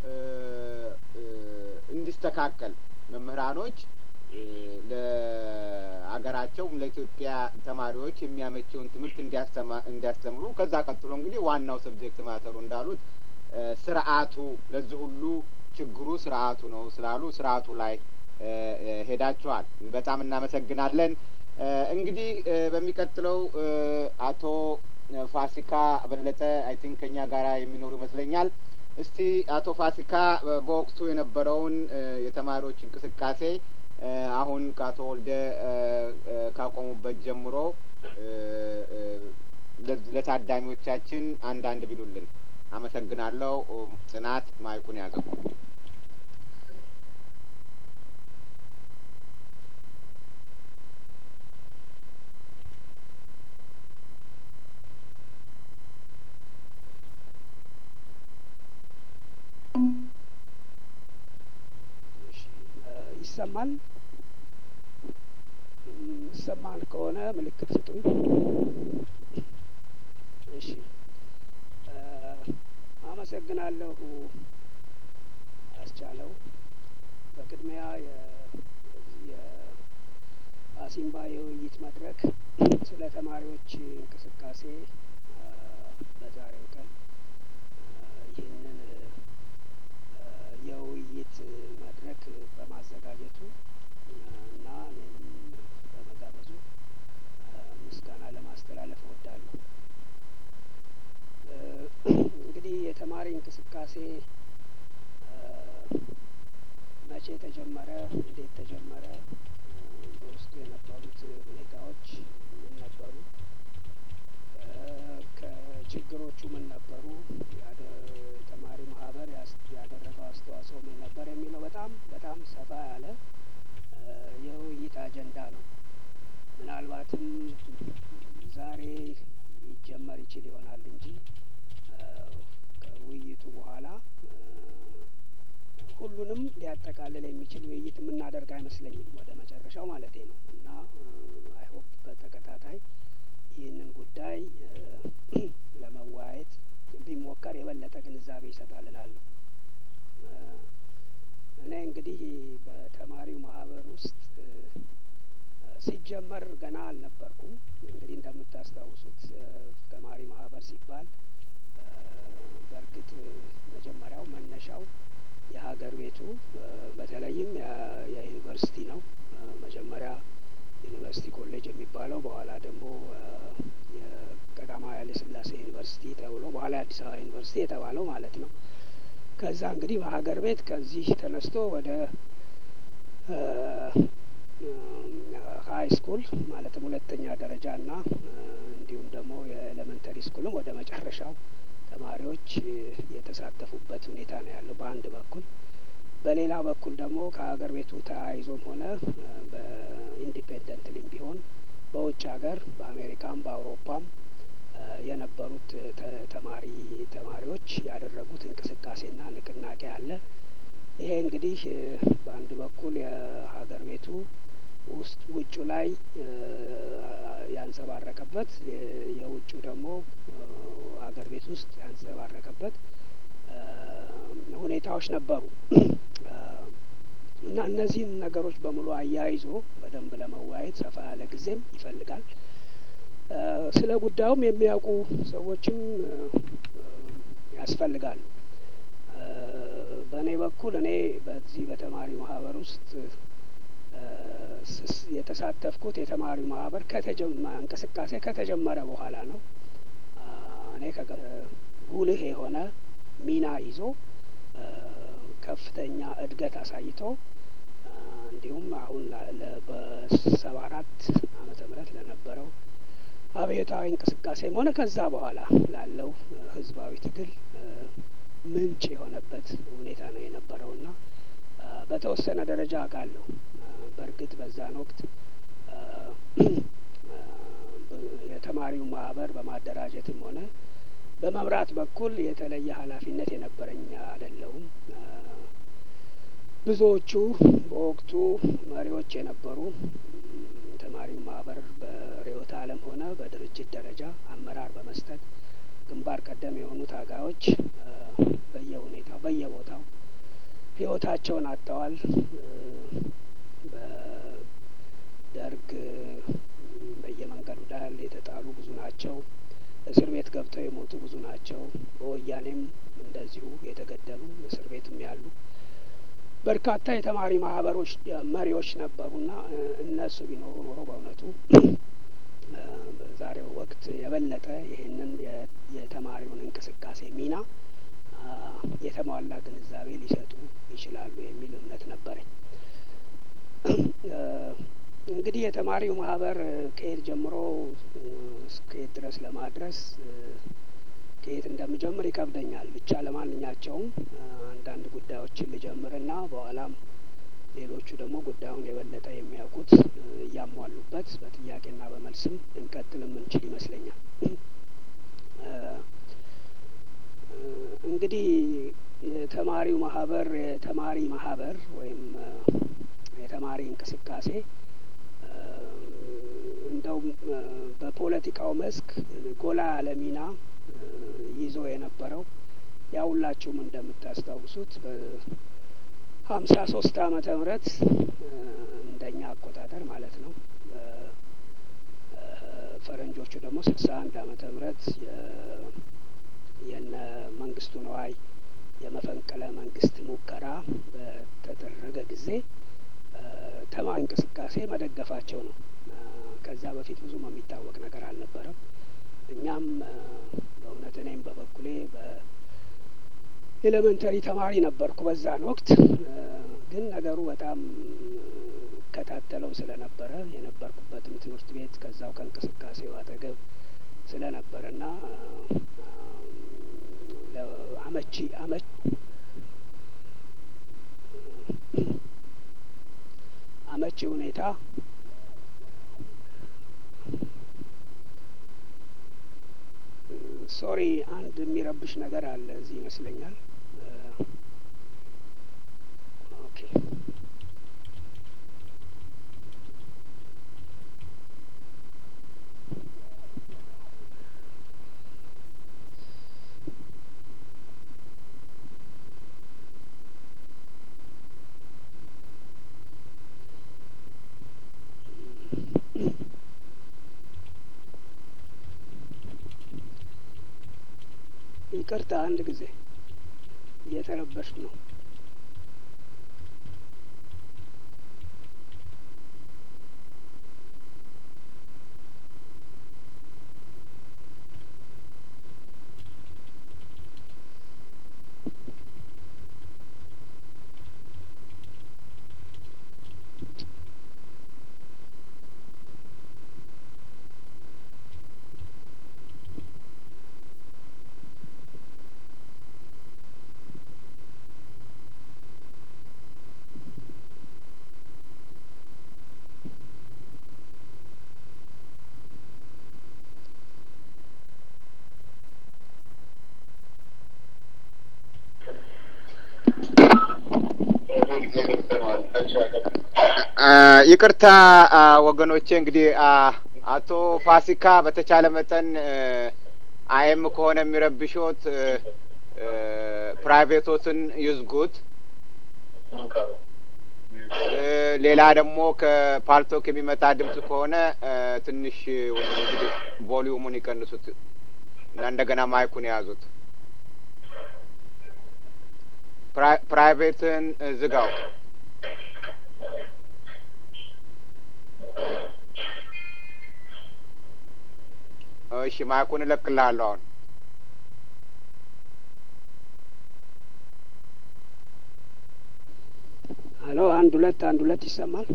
እንዲስተካከል መምህራኖች ለሀገራቸው ለኢትዮጵያ ተማሪዎች የሚያመቸውን ትምህርት እንዲያስተምሩ፣ ከዛ ቀጥሎ እንግዲህ ዋናው ሰብጀክት ማተሩ እንዳሉት ስርዓቱ ለዚህ ሁሉ ችግሩ ስርዓቱ ነው ስላሉ ስርዓቱ ላይ ሄዳችኋል። በጣም እናመሰግናለን። እንግዲህ በሚቀጥለው አቶ ፋሲካ በለጠ አይ ቲንክ ከኛ ጋራ የሚኖሩ ይመስለኛል። እስቲ አቶ ፋሲካ በወቅቱ የነበረውን የተማሪዎች እንቅስቃሴ አሁን ከአቶ ወልደ ካቆሙበት ጀምሮ ለታዳሚዎቻችን አንዳንድ ቢሉልን። አመሰግናለሁ። ጽናት ማይኩን ያዘው። ይሰማል? ይሰማል ከሆነ ምልክት ስጡኝ። እሺ፣ አመሰግናለሁ አስቻለው። በቅድሚያ የአሲምባ የውይይት መድረክ ስለ ተማሪዎች እንቅስቃሴ በዛሬው ቀን ይህንን የውይይት መድረክ በማዘጋጀቱ እና እኔንም በመጋበዙ ምስጋና ለማስተላለፍ እወዳለሁ። እንግዲህ የተማሪ እንቅስቃሴ መቼ ተጀመረ? እንዴት ተጀመረ? በውስጡ የነበሩት ሁኔታዎች ምን ነበሩ? ከችግሮቹ ምን ነበሩ? የተማሪ ማህበር ያደረገው አስተዋጽኦ ምን ነበር የሚለው በጣም በጣም ሰፋ ያለ የውይይት አጀንዳ ነው። ምናልባትም ዛሬ ሊጀመር ይችል ይሆናል እንጂ ከውይይቱ በኋላ ሁሉንም ሊያጠቃልል የሚችል ውይይት የምናደርግ አይመስለኝም። ወደ መጨረሻው ማለቴ ነው እና አይሆፕ በተከታታይ ይህንን ጉዳይ ለመወያየት ቢሞከር የበለጠ ግንዛቤ ይሰጣል እላለሁ። እኔ እንግዲህ በተማሪው ማህበር ውስጥ ሲጀመር ገና አልነበርኩም። እንግዲህ እንደምታስታውሱት ተማሪ ማህበር ሲባል በእርግጥ መጀመሪያው መነሻው የሀገር ቤቱ በተለይም የዩኒቨርሲቲ ነው። መጀመሪያ ዩኒቨርሲቲ ኮሌጅ የሚባለው በኋላ ደግሞ የቀዳማዊ ኃይለ ሥላሴ ዩኒቨርሲቲ ተብሎ በኋላ የአዲስ አበባ ዩኒቨርሲቲ የተባለው ማለት ነው። ከዛ እንግዲህ በሀገር ቤት ከዚህ ተነስቶ ወደ ሀይ ስኩል ማለትም ሁለተኛ ደረጃ እና እንዲሁም ደግሞ የኤሌመንተሪ ስኩልም ወደ መጨረሻው ተማሪዎች የተሳተፉበት ሁኔታ ነው ያለው በአንድ በኩል። በሌላ በኩል ደግሞ ከሀገር ቤቱ ተያይዞም ሆነ በኢንዲፔንደንትሊም ቢሆን በውጭ ሀገር በአሜሪካም በአውሮፓም የነበሩት ተማሪ ተማሪዎች ያደረጉት እንቅስቃሴና ንቅናቄ አለ። ይሄ እንግዲህ በአንድ በኩል የሀገር ቤቱ ውስጥ ውጩ ላይ ያንጸባረቀበት የውጩ ደግሞ ሀገር ቤት ውስጥ ያንጸባረቀበት ሁኔታዎች ነበሩ እና እነዚህን ነገሮች በሙሉ አያይዞ በደንብ ለመወያየት ሰፋ ያለ ጊዜም ይፈልጋል። ስለ ጉዳዩም የሚያውቁ ሰዎችም ያስፈልጋሉ። በእኔ በኩል እኔ በዚህ በተማሪ ማህበር ውስጥ የተሳተፍኩት የተማሪ ማህበር እንቅስቃሴ ከተጀመረ በኋላ ነው። እኔ ጉልህ የሆነ ሚና ይዞ ከፍተኛ እድገት አሳይቶ እንዲሁም አሁን በሰባ አራት ዓመተ ምህረት ለነበረው አብዮታዊ እንቅስቃሴም ሆነ ከዛ በኋላ ላለው ህዝባዊ ትግል ምንጭ የሆነበት ሁኔታ ነው የነበረውና በተወሰነ ደረጃ አውቃለሁ። በእርግጥ በዛን ወቅት የተማሪው ማህበር በማደራጀትም ሆነ በመምራት በኩል የተለየ ኃላፊነት የነበረኝ አይደለሁም። ብዙዎቹ በወቅቱ መሪዎች የነበሩ ተማሪው ማህበር በርዕዮተ ዓለም ሆነ በድርጅት ደረጃ አመራር በመስጠት ግንባር ቀደም የሆኑ ታጋዮች በየሁኔታው በየቦታው ህይወታቸውን አጥተዋል። በደርግ በየመንገዱ ዳር የተጣሉ ብዙ ናቸው። እስር ቤት ገብተው የሞቱ ብዙ ናቸው። በወያኔም እንደዚሁ የተገደሉ እስር ቤትም ያሉ በርካታ የተማሪ ማህበሮች መሪዎች ነበሩና እነሱ ቢኖሩ ኖሮ በእውነቱ በዛሬው ወቅት የበለጠ ይህንን የተማሪውን እንቅስቃሴ ሚና የተሟላ ግንዛቤ ሊሰጡ ይችላሉ የሚል እምነት ነበረኝ። እንግዲህ የተማሪው ማህበር ከየት ጀምሮ እስከየት ድረስ ለማድረስ ከየት እንደምጀምር ይከብደኛል። ብቻ ለማንኛቸውም አንዳንድ ጉዳዮችን ልጀምርና በኋላም ሌሎቹ ደግሞ ጉዳዩን የበለጠ የሚያውቁት እያሟሉበት በጥያቄና በመልስም ልንቀጥል የምንችል ይመስለኛል። እንግዲህ የተማሪው ማህበር የተማሪ ማህበር ወይም የተማሪ እንቅስቃሴ እንደው በፖለቲካው መስክ ጎላ ያለ ሚና ይዞ የነበረው ያ ሁላችሁም እንደምታስታውሱት በሀምሳ ሶስት አመተ ምህረት እንደኛ አቆጣጠር ማለት ነው። ፈረንጆቹ ደግሞ ስልሳ አንድ አመተ ምህረት የነ መንግስቱ ነዋይ የመፈንቅለ መንግስት ሙከራ በተደረገ ጊዜ ተማሪ እንቅስቃሴ መደገፋቸው ነው። ከዛ በፊት ብዙም የሚታወቅ ነገር አልነበረም። እኛም በእውነት እኔም በበኩሌ በኤሌመንተሪ ተማሪ ነበርኩ በዛን ወቅት። ግን ነገሩ በጣም እከታተለው ስለነበረ የነበርኩበትም ትምህርት ቤት ከዛው ከእንቅስቃሴው አጠገብ ስለነበረና አመቺ አመች አመቺ ሁኔታ ሶሪ አንድ የሚረብሽ ነገር አለ እዚህ ይመስለኛል። ኦኬ ይቅርታ አንድ ጊዜ እየተረበሽኩ ነው። ይቅርታ ወገኖቼ፣ እንግዲህ አቶ ፋሲካ በተቻለ መጠን አይም ከሆነ የሚረብሾት ፕራይቬቶትን ይዝጉት። ሌላ ደግሞ ከፓልቶክ የሚመጣ ድምጽ ከሆነ ትንሽ እንግዲህ ቮሊዩሙን ይቀንሱት እና እንደገና ማይኩን የያዙት። ፕራይቬትን ዝጋው። እሺ ማይኩን እለቅልሃለሁ አሁን። ሄሎ፣ አንድ ሁለት አንድ ሁለት ይሰማል።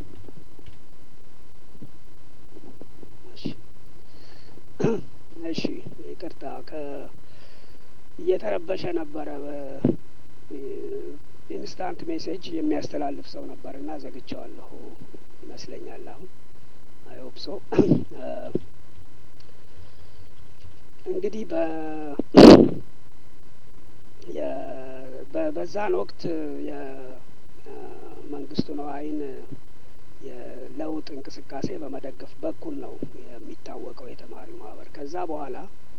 እሺ ይቅርታ፣ ከ እየተረበሸ ነበረ። ኢንስታንት ሜሴጅ የሚያስተላልፍ ሰው ነበር እና ዘግቼዋለሁ ይመስለኛል። አሁን አይሆፕ ሶ እንግዲህ በ በዛን ወቅት የመንግስቱ ነዋይን የለውጥ እንቅስቃሴ በመደገፍ በኩል ነው የሚታወቀው የተማሪው ማህበር። ከዛ በኋላ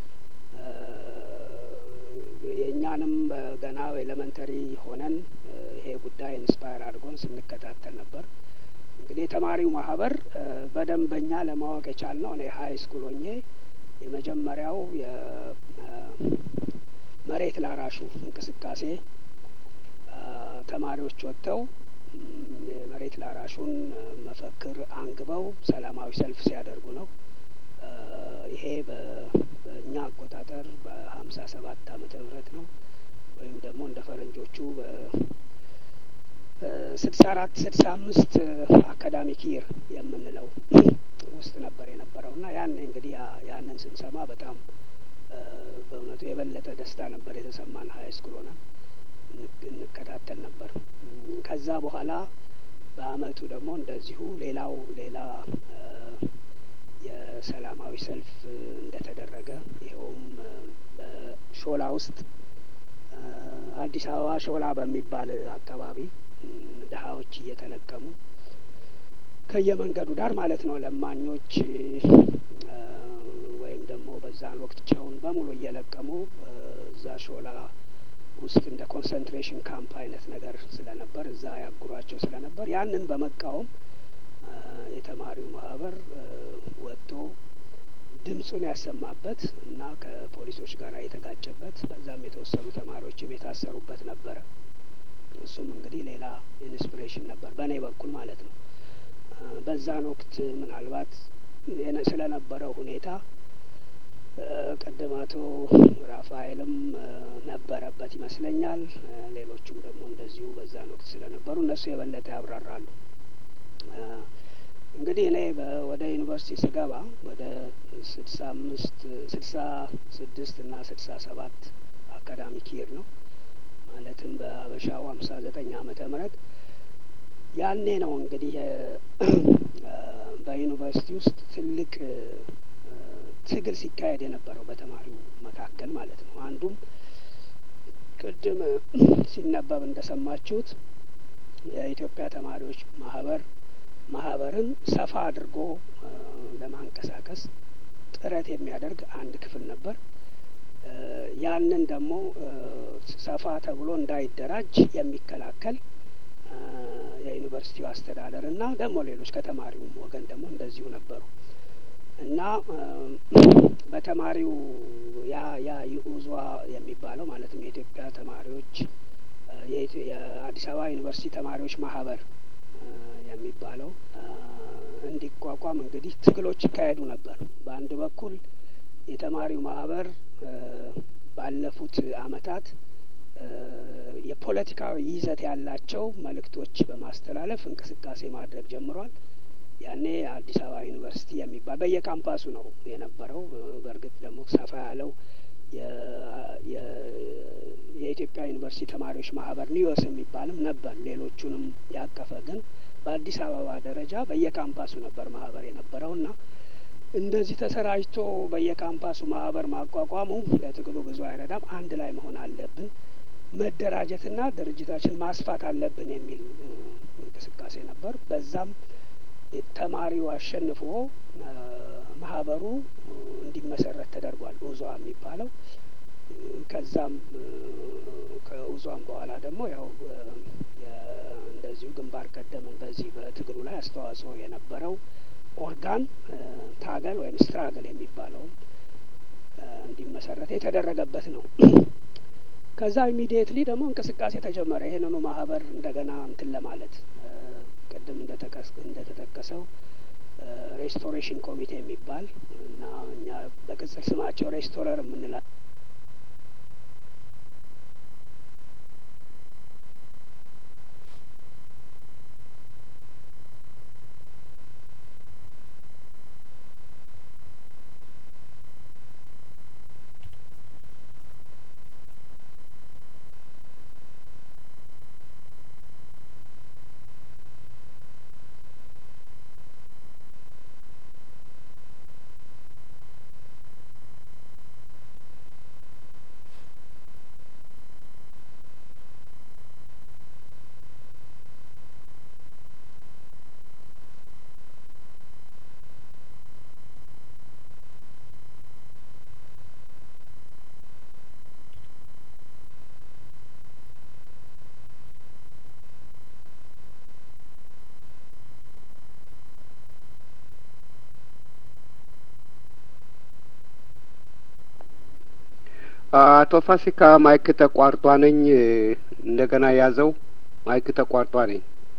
የእኛንም ገና ኤሌመንተሪ ሆነን ይሄ ጉዳይ ኢንስፓየር አድርጎን ስንከታተል ነበር። እንግዲህ የተማሪው ማህበር በደንበኛ ለማወቅ የቻልነው እኔ ሀይ ስኩል ሆኜ የመጀመሪያው የመሬት ላራሹ እንቅስቃሴ ተማሪዎች ወጥተው የመሬት ላራሹን መፈክር አንግበው ሰላማዊ ሰልፍ ሲያደርጉ ነው። ይሄ በእኛ አቆጣጠር በሀምሳ ሰባት አመተ ምህረት ነው ወይም ደግሞ እንደ ፈረንጆቹ በስልሳ አራት ስልሳ አምስት አካዳሚክ ይር የምንለው ውስጥ ነበር የነበረው እና ያን እንግዲህ ያንን ስንሰማ በጣም በእውነቱ የበለጠ ደስታ ነበር የተሰማን። ሀይ ስኩል ሆነን እንከታተል ነበር። ከዛ በኋላ በአመቱ ደግሞ እንደዚሁ ሌላው ሌላ የሰላማዊ ሰልፍ እንደተደረገ ይኸውም በሾላ ውስጥ አዲስ አበባ ሾላ በሚባል አካባቢ ድሀዎች እየተለቀሙ ከየመንገዱ ዳር ማለት ነው ለማኞች ወይም ደግሞ በዛን ወቅት ጨውን በሙሉ እየለቀሙ እዛ ሾላ ውስጥ እንደ ኮንሰንትሬሽን ካምፕ አይነት ነገር ስለነበር እዛ ያጉሯቸው ስለነበር ያንን በመቃወም የተማሪው ማህበር ወጥቶ ድምፁን ያሰማበት እና ከፖሊሶች ጋር የተጋጨበት በዛም የተወሰኑ ተማሪዎችም የታሰሩበት ነበረ። እሱም እንግዲህ ሌላ ኢንስፒሬሽን ነበር በእኔ በኩል ማለት ነው። በዛን ወቅት ምናልባት ስለነበረው ሁኔታ ቅድም አቶ ራፋኤልም ነበረበት ይመስለኛል። ሌሎቹም ደግሞ እንደዚሁ በዛን ወቅት ስለነበሩ እነሱ የበለጠ ያብራራሉ። እንግዲህ እኔ ወደ ዩኒቨርሲቲ ስገባ ወደ ስልሳ አምስት ስልሳ ስድስት እና ስልሳ ሰባት አካዳሚክ ይር ነው ማለትም በሀበሻው ሀምሳ ዘጠኝ አመተ ምህረት ያኔ ነው እንግዲህ በዩኒቨርሲቲ ውስጥ ትልቅ ትግል ሲካሄድ የነበረው በተማሪው መካከል ማለት ነው። አንዱም ቅድም ሲነበብ እንደሰማችሁት የኢትዮጵያ ተማሪዎች ማህበር ማህበርን ሰፋ አድርጎ ለማንቀሳቀስ ጥረት የሚያደርግ አንድ ክፍል ነበር። ያንን ደግሞ ሰፋ ተብሎ እንዳይደራጅ የሚከላከል የዩኒቨርሲቲው አስተዳደር እና ደግሞ ሌሎች ከተማሪውም ወገን ደግሞ እንደዚሁ ነበሩ እና በተማሪው ያ ያ ዩኡዟ የሚባለው ማለትም የኢትዮጵያ ተማሪዎች የአዲስ አበባ ዩኒቨርሲቲ ተማሪዎች ማህበር የሚባለው እንዲቋቋም እንግዲህ ትግሎች ይካሄዱ ነበር። በአንድ በኩል የተማሪው ማህበር ባለፉት አመታት የፖለቲካዊ ይዘት ያላቸው መልእክቶች በማስተላለፍ እንቅስቃሴ ማድረግ ጀምሯል። ያኔ የአዲስ አበባ ዩኒቨርሲቲ የሚባል በየካምፓሱ ነው የነበረው። በእርግጥ ደግሞ ሰፋ ያለው የኢትዮጵያ ዩኒቨርሲቲ ተማሪዎች ማህበር ኒዮስ የሚባልም ነበር። ሌሎቹንም ያቀፈ ግን በአዲስ አበባ ደረጃ በየካምፓሱ ነበር ማህበር የነበረው እና እንደዚህ ተሰራጭቶ በየካምፓሱ ማህበር ማቋቋሙ ለትግሉ ብዙ አይረዳም። አንድ ላይ መሆን አለብን፣ መደራጀትና ድርጅታችን ማስፋት አለብን የሚል እንቅስቃሴ ነበር። በዛም ተማሪው አሸንፎ ማህበሩ እንዲመሰረት ተደርጓል። ኡዟ የሚባለው ከዛም ከኡዟም በኋላ ደግሞ ያው እንደዚሁ ግንባር ቀደምን በዚህ በትግሉ ላይ አስተዋጽኦ የነበረው ኦርጋን ታገል ወይም ስትራግል የሚባለው እንዲመሰረት የተደረገበት ነው። ከዛ ኢሚዲየትሊ ደግሞ እንቅስቃሴ ተጀመረ። ይህንኑ ማህበር እንደገና እንትን ለማለት ቅድም እንደተጠቀሰው ሬስቶሬሽን ኮሚቴ የሚባል እና እኛ በቅጽል ስማቸው ሬስቶረር የምንላ አቶ ፋሲካ ማይክ ተቋርጧ ነኝ እንደገና ያዘው ማይክ ተቋርጧ ነኝ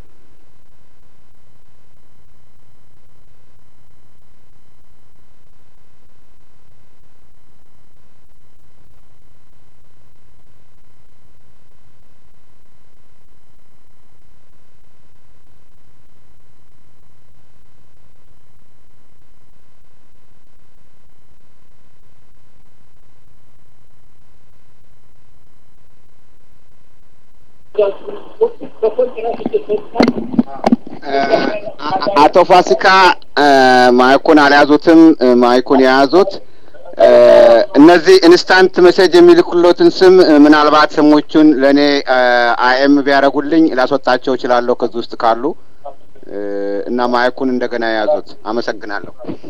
አቶ ፋሲካ ማይኩን አልያዙትም። ማይኩን የያዙት እነዚህ ኢንስታንት ሜሴጅ የሚልኩሎትን ስም ምናልባት ስሞቹን ለእኔ አይኤም ቢያደርጉልኝ ላስወጣቸው እችላለሁ ከዚህ ውስጥ ካሉ እና ማይኩን እንደገና የያዙት። አመሰግናለሁ።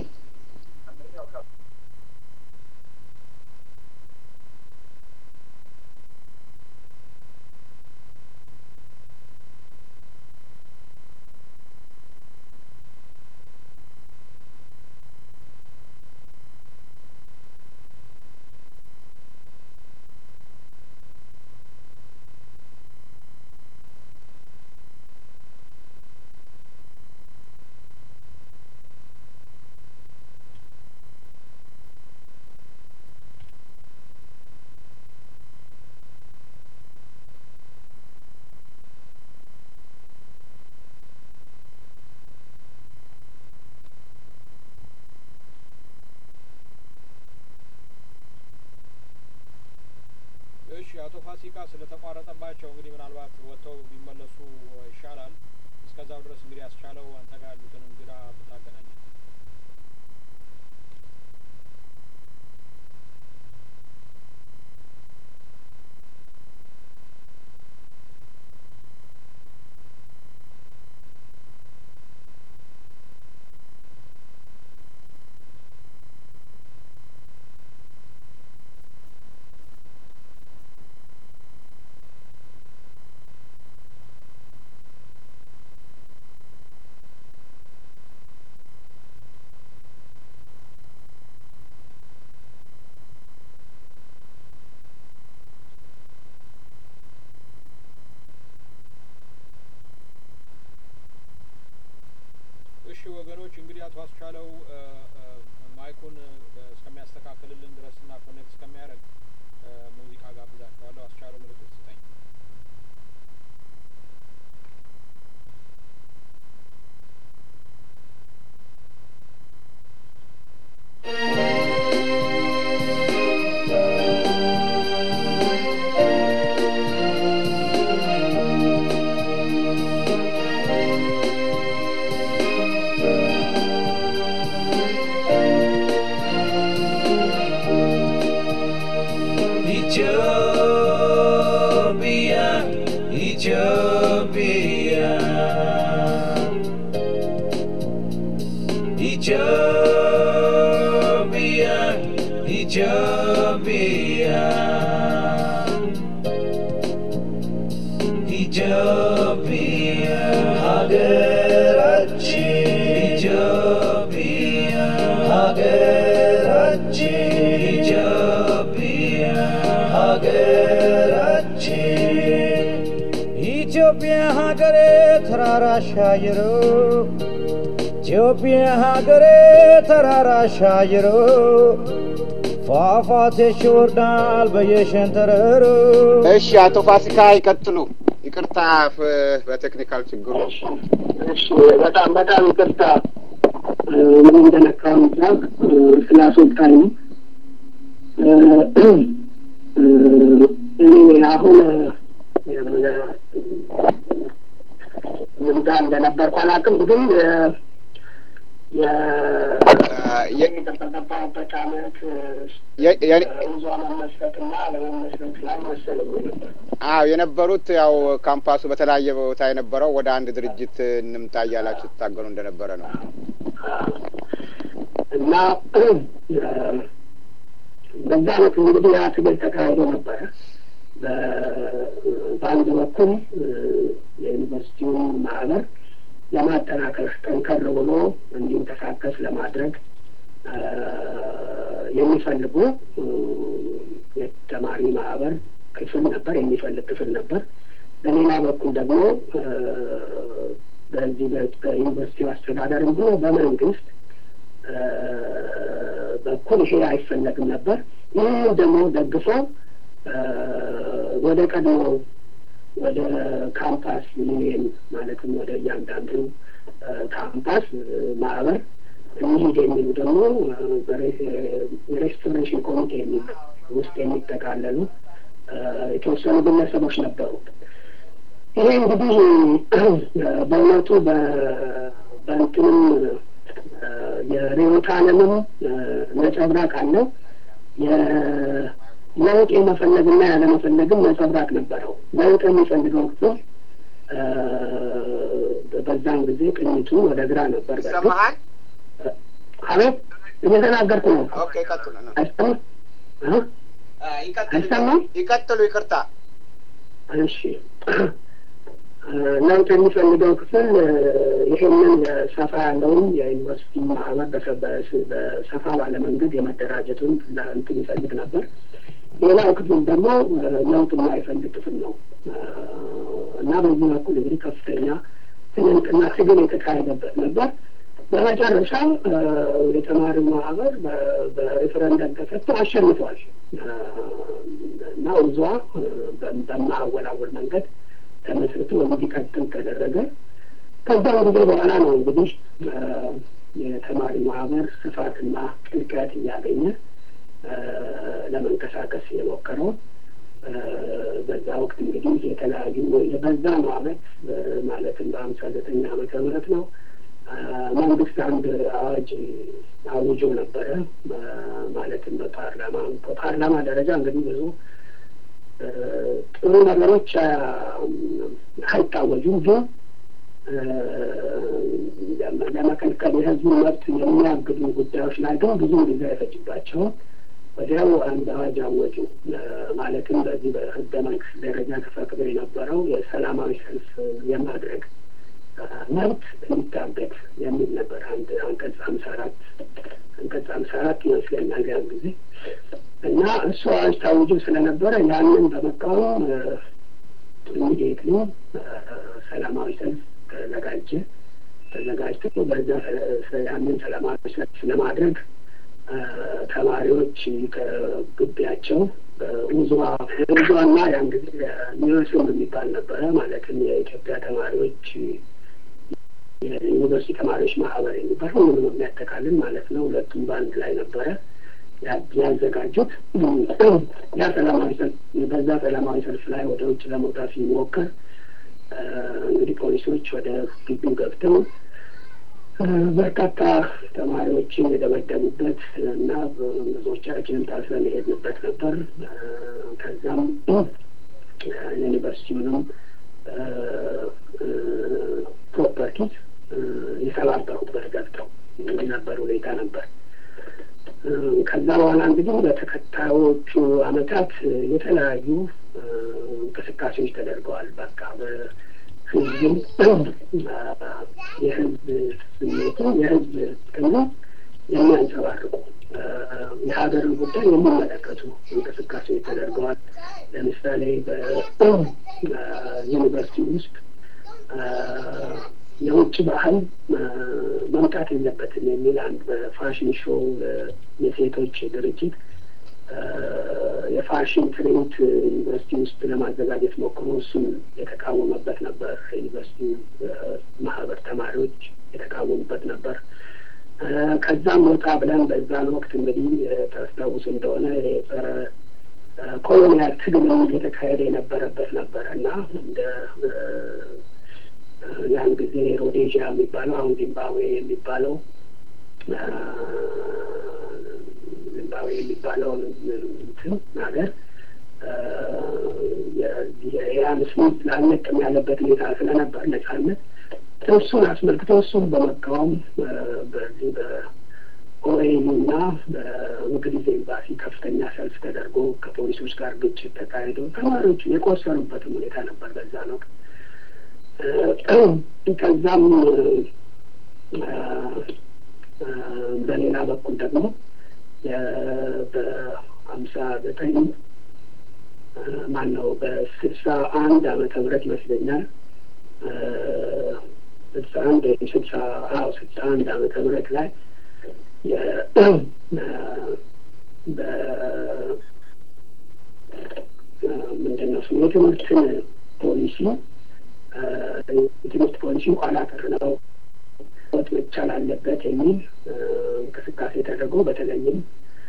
እሺ አቶ ፋሲካ ስለተቋረጠባቸው እንግዲህ ምናልባት ወጥተው ቢመለሱ ይሻላል። እስከዛው ድረስ እንግዲህ ያስቻለው አንተ ጋር ያሉትን እንግዳ ብታገናኝ። እሺ ወገኖች እንግዲህ አቶ አስቻለው ማይኩን እስከሚያስተካክልልን ድረስ እና ኮኔክት እስከሚያደርግ ሙዚቃ ጋብዛቸዋለሁ። አስቻለው ምልክት ስጠኝ። Ethiopia, Ethiopia, Ethiopia, Ethiopia, Ethiopia, ሀገራችን ኢትዮጵያ ሀገራችን ኢትዮጵያ ሀገራችን ኢትዮጵያ ሀገሬ ተራራ ሻይሮ ኢትዮጵያ ሀገሬ ተራራ ሻይሮ ፏፏቴሽ ይወርዳል በየሸንተረሩ እሺ አቶ ፋሲካ ይቀጥሉ። ይቅርታ ፍ- በቴክኒካል ችግሩ እሺ በጣም በጣም ይቅርታ ምን እንደነካው ዛቅ ስላስወጣኝ ነው። እኔ አሁን ምንዳ እንደነበርኩ አላውቅም፣ ግን የተጠቀምበት አመት የ- የ- ይዟ መመስረትና አለመመስረት ላይ መሰለኝ ነበር። አዎ የነበሩት ያው ካምፓሱ በተለያየ ቦታ የነበረው ወደ አንድ ድርጅት እንምጣ እያላችሁ ትታገሉ እንደነበረ ነው። እና በዛ አይነት እንግዲህ ያ ትግል ተካሂዶ ነበረ። በ- በአንድ በኩል የዩኒቨርሲቲውን ማህበር ለማጠናከር ጠንከር ብሎ እንዲንቀሳቀስ ለማድረግ አ፣ የሚፈልጉ እ፣ የተማሪ ማህበር ክፍል ነበር፣ የሚፈልግ ክፍል ነበር። በሌላ በኩል ደግሞ በዚህ በዩኒቨርሲቲው አስተዳደርም ሆነ በመንግስት በኩል ይሄ አይፈለግም ነበር። ይህ ደግሞ ደግፎ ወደ ቀድሞ ወደ ካምፓስ ዩኒየን ማለትም ወደ እያንዳንዱ ካምፓስ ማህበር እንሂድ የሚሉ ደግሞ የሬስቶሬሽን ኮሚቴ ውስጥ የሚጠቃለሉ የተወሰኑ ግለሰቦች ነበሩ። ይሄ እንግዲህ በእውነቱ በእንትንም የርዕዮተ ዓለምም ነጸብራቅ አለው። ለውጥ የመፈለግና ያለመፈለግም ነጸብራቅ ነበረው። ለውጥ የሚፈልገው ክፍል በዛን ጊዜ ቅኝቱ ወደ ግራ ነበር። ይሰማሃል? አቤት እየተናገርኩ ነው። ኦኬ፣ ይቀጥሉ ነው። አይሰማም? ይቀጥሉ፣ አይሰማም? ይቀጥሉ። ይቅርታ። እሺ ለውጥ የሚፈልገው ክፍል ይሄንን ሰፋ ያለውን የዩኒቨርሲቲ ማህበር በሰፋ ባለ መንገድ የመደራጀቱን እንትን ይፈልግ ነበር። ሌላው ክፍል ደግሞ ለውጥ የማይፈልግ ክፍል ነው እና በዚህ በኩል እንግዲህ ከፍተኛ ትንቅና ትግል የተካሄደበት ነበር። በመጨረሻ የተማሪ ማህበር በሬፈረንደም ተሰጥቶ አሸንፏል እና ውዟ በማያወላውል መንገድ ተመስርቶ እንዲቀጥል ተደረገ። ከዛም ጊዜ በኋላ ነው እንግዲህ የተማሪ ማህበር ስፋትና ጥልቀት እያገኘ ለመንቀሳቀስ የሞከረው። በዛ ወቅት እንግዲህ የተለያዩ በዛ ነው አመት ማለትም በሀምሳ ዘጠኝ ዓመተ ምህረት ነው መንግስት አንድ አዋጅ አውጆ ነበረ። ማለትም በፓርላማ በፓርላማ ደረጃ እንግዲህ ብዙ ጥሩ ነገሮች አይታወጁም፣ ግን ለመከልከል የህዝቡን መብት የሚያግዱ ጉዳዮች ላይ ግን ብዙ ጊዜ አይፈጅባቸውም። ወዲያው አንድ አዋጅ አወጁ። ማለትም በዚህ በህገ መንግስት ደረጃ ተፈቅዶ የነበረው የሰላማዊ ሰልፍ የማድረግ መብት እንዲታገድ የሚል ነበር። አንድ አንቀጽ ሀምሳ አራት አንቀጽ ሀምሳ አራት ይመስለኛል ያን ጊዜ እና እሱ አዋጅ ታውጆ ስለነበረ ያንን በመቃወም ኢሚዲየትሊ ሰላማዊ ሰልፍ ተዘጋጀ። ተዘጋጅቶ በዛ ያንን ሰላማዊ ሰልፍ ለማድረግ ተማሪዎች ከግቢያቸው ውዝዋ ውዝዋና ያን ጊዜ ኒዮስም የሚባል ነበረ። ማለትም የኢትዮጵያ ተማሪዎች የዩኒቨርሲቲ ተማሪዎች ማህበር የሚባል ሁሉንም የሚያጠቃልል ማለት ነው። ሁለቱም በአንድ ላይ ነበረ ያዘጋጁት። ያ ሰላማዊ ሰልፍ በዛ ሰላማዊ ሰልፍ ላይ ወደ ውጭ ለመውጣት ሲሞከር እንግዲህ ፖሊሶች ወደ ግቢው ገብተው በርካታ ተማሪዎችን የደበደቡበት እና ብዙዎቻችንም ታስረን የሄድንበት ነበር። ከዛም ዩኒቨርሲቲውንም ፕሮፐርቲዝ የሰባበሩበት ገብተው ነበር ሁኔታ ነበር። ከዛ በኋላ እንግዲህ በተከታዮቹ አመታት የተለያዩ እንቅስቃሴዎች ተደርገዋል። በቃ ህዝብም የህዝብ ስሜቱ የህዝብ ጥቅም የሚያንጸባርቁ የሀገርን ጉዳይ የሚመለከቱ እንቅስቃሴዎች ተደርገዋል። ለምሳሌ በዩኒቨርሲቲ ውስጥ የውጭ ባህል መምጣት የለበትም የሚል አንድ በፋሽን ሾው የሴቶች ድርጅት የፋሽን ትርኢት ዩኒቨርሲቲ ውስጥ ለማዘጋጀት ሞክሮ እሱን የተቃወመበት ነበር። ዩኒቨርሲቲ ማህበር ተማሪዎች የተቃወሙበት ነበር። ከዛም ወጣ ብለን በዛን ወቅት እንግዲህ ታስታውስ እንደሆነ የጸረ ኮሎኒያል ትግልም የተካሄደ የነበረበት ነበረ እና እንደ ያን ጊዜ ሮዴዥያ የሚባለው አሁን ዚምባብዌ የሚባለው ዚምባብዌ የሚባለውን እንትን ሀገር የኢራን ስሚት ላልነቅም ያለበት ሁኔታ ስለነበር ነጻነት እሱን አስመልክቶ እሱን በመቃወም በዚህ በኦኤኑ እና በእንግሊዝ ኤምባሲ ከፍተኛ ሰልፍ ተደርጎ ከፖሊሶች ጋር ግጭት ተካሂዶ ተማሪዎቹ የቆሰሩበትም ሁኔታ ነበር በዛ ነው። ከዛም በሌላ በኩል ደግሞ በሀምሳ ዘጠኝ ማን ነው በስልሳ አንድ ዓመተ ምህረት ይመስለኛል ስልሳ አንድ ወይም ስልሳ አዎ ስልሳ አንድ ዓመተ ምህረት ላይ ምንድን ነው ስሙ የትምህርትን ፖሊሲ የትምህርት ፖሊሲ ኋላ ቀር ነው ወጥ መቻል አለበት የሚል እንቅስቃሴ ተደርጎ በተለይም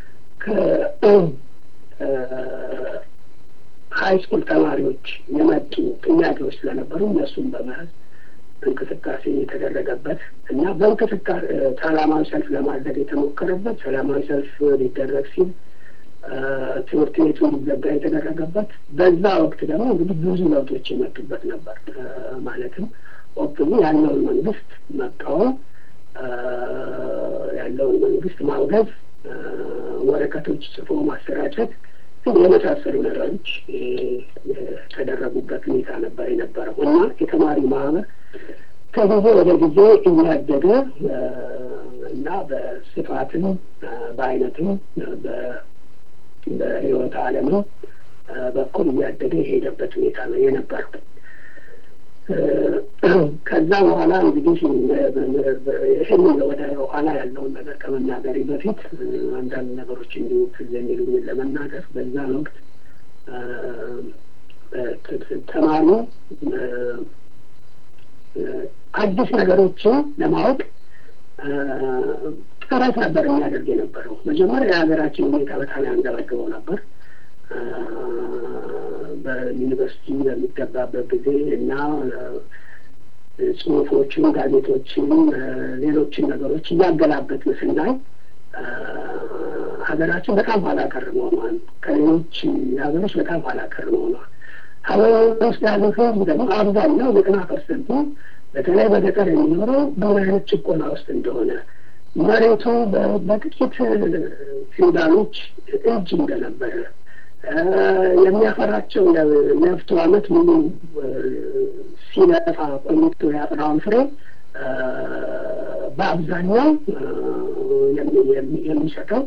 ከሀይ ስኩል ተማሪዎች የመጡ ጥያቄዎች ስለነበሩ እነሱም በመያዝ እንቅስቃሴ የተደረገበት እና በእንቅስቃሴ ሰላማዊ ሰልፍ ለማድረግ የተሞከረበት ሰላማዊ ሰልፍ ሊደረግ ሲል ትምህርት ቤቱ ሊዘጋ የተደረገበት በዛ ወቅት ደግሞ እንግዲህ ብዙ ለውጦች የመጡበት ነበር። ማለትም ኦፕኒ ያለውን መንግስት መቃወም፣ ያለውን መንግስት ማውገዝ፣ ወረቀቶች ጽፎ ማሰራጨት የመሳሰሉ ነገሮች የተደረጉበት ሁኔታ ነበር የነበረው እና የተማሪ ማህበር ከጊዜ ወደ ጊዜ እያደገ እና በስፋትም በአይነትም በህይወት ዓለም በኩል እያደገ የሄደበት ሁኔታ ነው የነበረው። ከዛ በኋላ እንግዲህ ይህን ወደ ኋላ ያለውን ነገር ከመናገሬ በፊት አንዳንድ ነገሮች እንዲሁ ትዝ የሚሉኝን ለመናገር በዛን ወቅት ተማሪ አዲስ ነገሮችን ለማወቅ ጥረት ነበር የሚያደርግ የነበረው። መጀመሪያ የሀገራችን ሁኔታ በጣም ያንገበግበው ነበር። በዩኒቨርሲቲ በሚገባበት ጊዜ እና ጽሁፎችን፣ ጋዜጦችን፣ ሌሎችን ነገሮች እያገላበጥን ስናይ ሀገራችን በጣም ኋላ ቀር መሆኗን ከሌሎች ሀገሮች በጣም ኋላ ቀር መሆኗን ሀገር ውስጥ ያለው ህዝብ ደግሞ አብዛኛው ዘጠና ፐርሰንቱ በተለይ በገጠር የሚኖረው በምን አይነት ጭቆና ውስጥ እንደሆነ መሬቱ በጥቂት ፊውዳሎች እጅ እንደነበረ የሚያፈራቸው ነፍቶ ዓመት ሙሉ ሲለፋ ቆይቶ ያፈራውን ፍሬ በአብዛኛው የሚሰጠው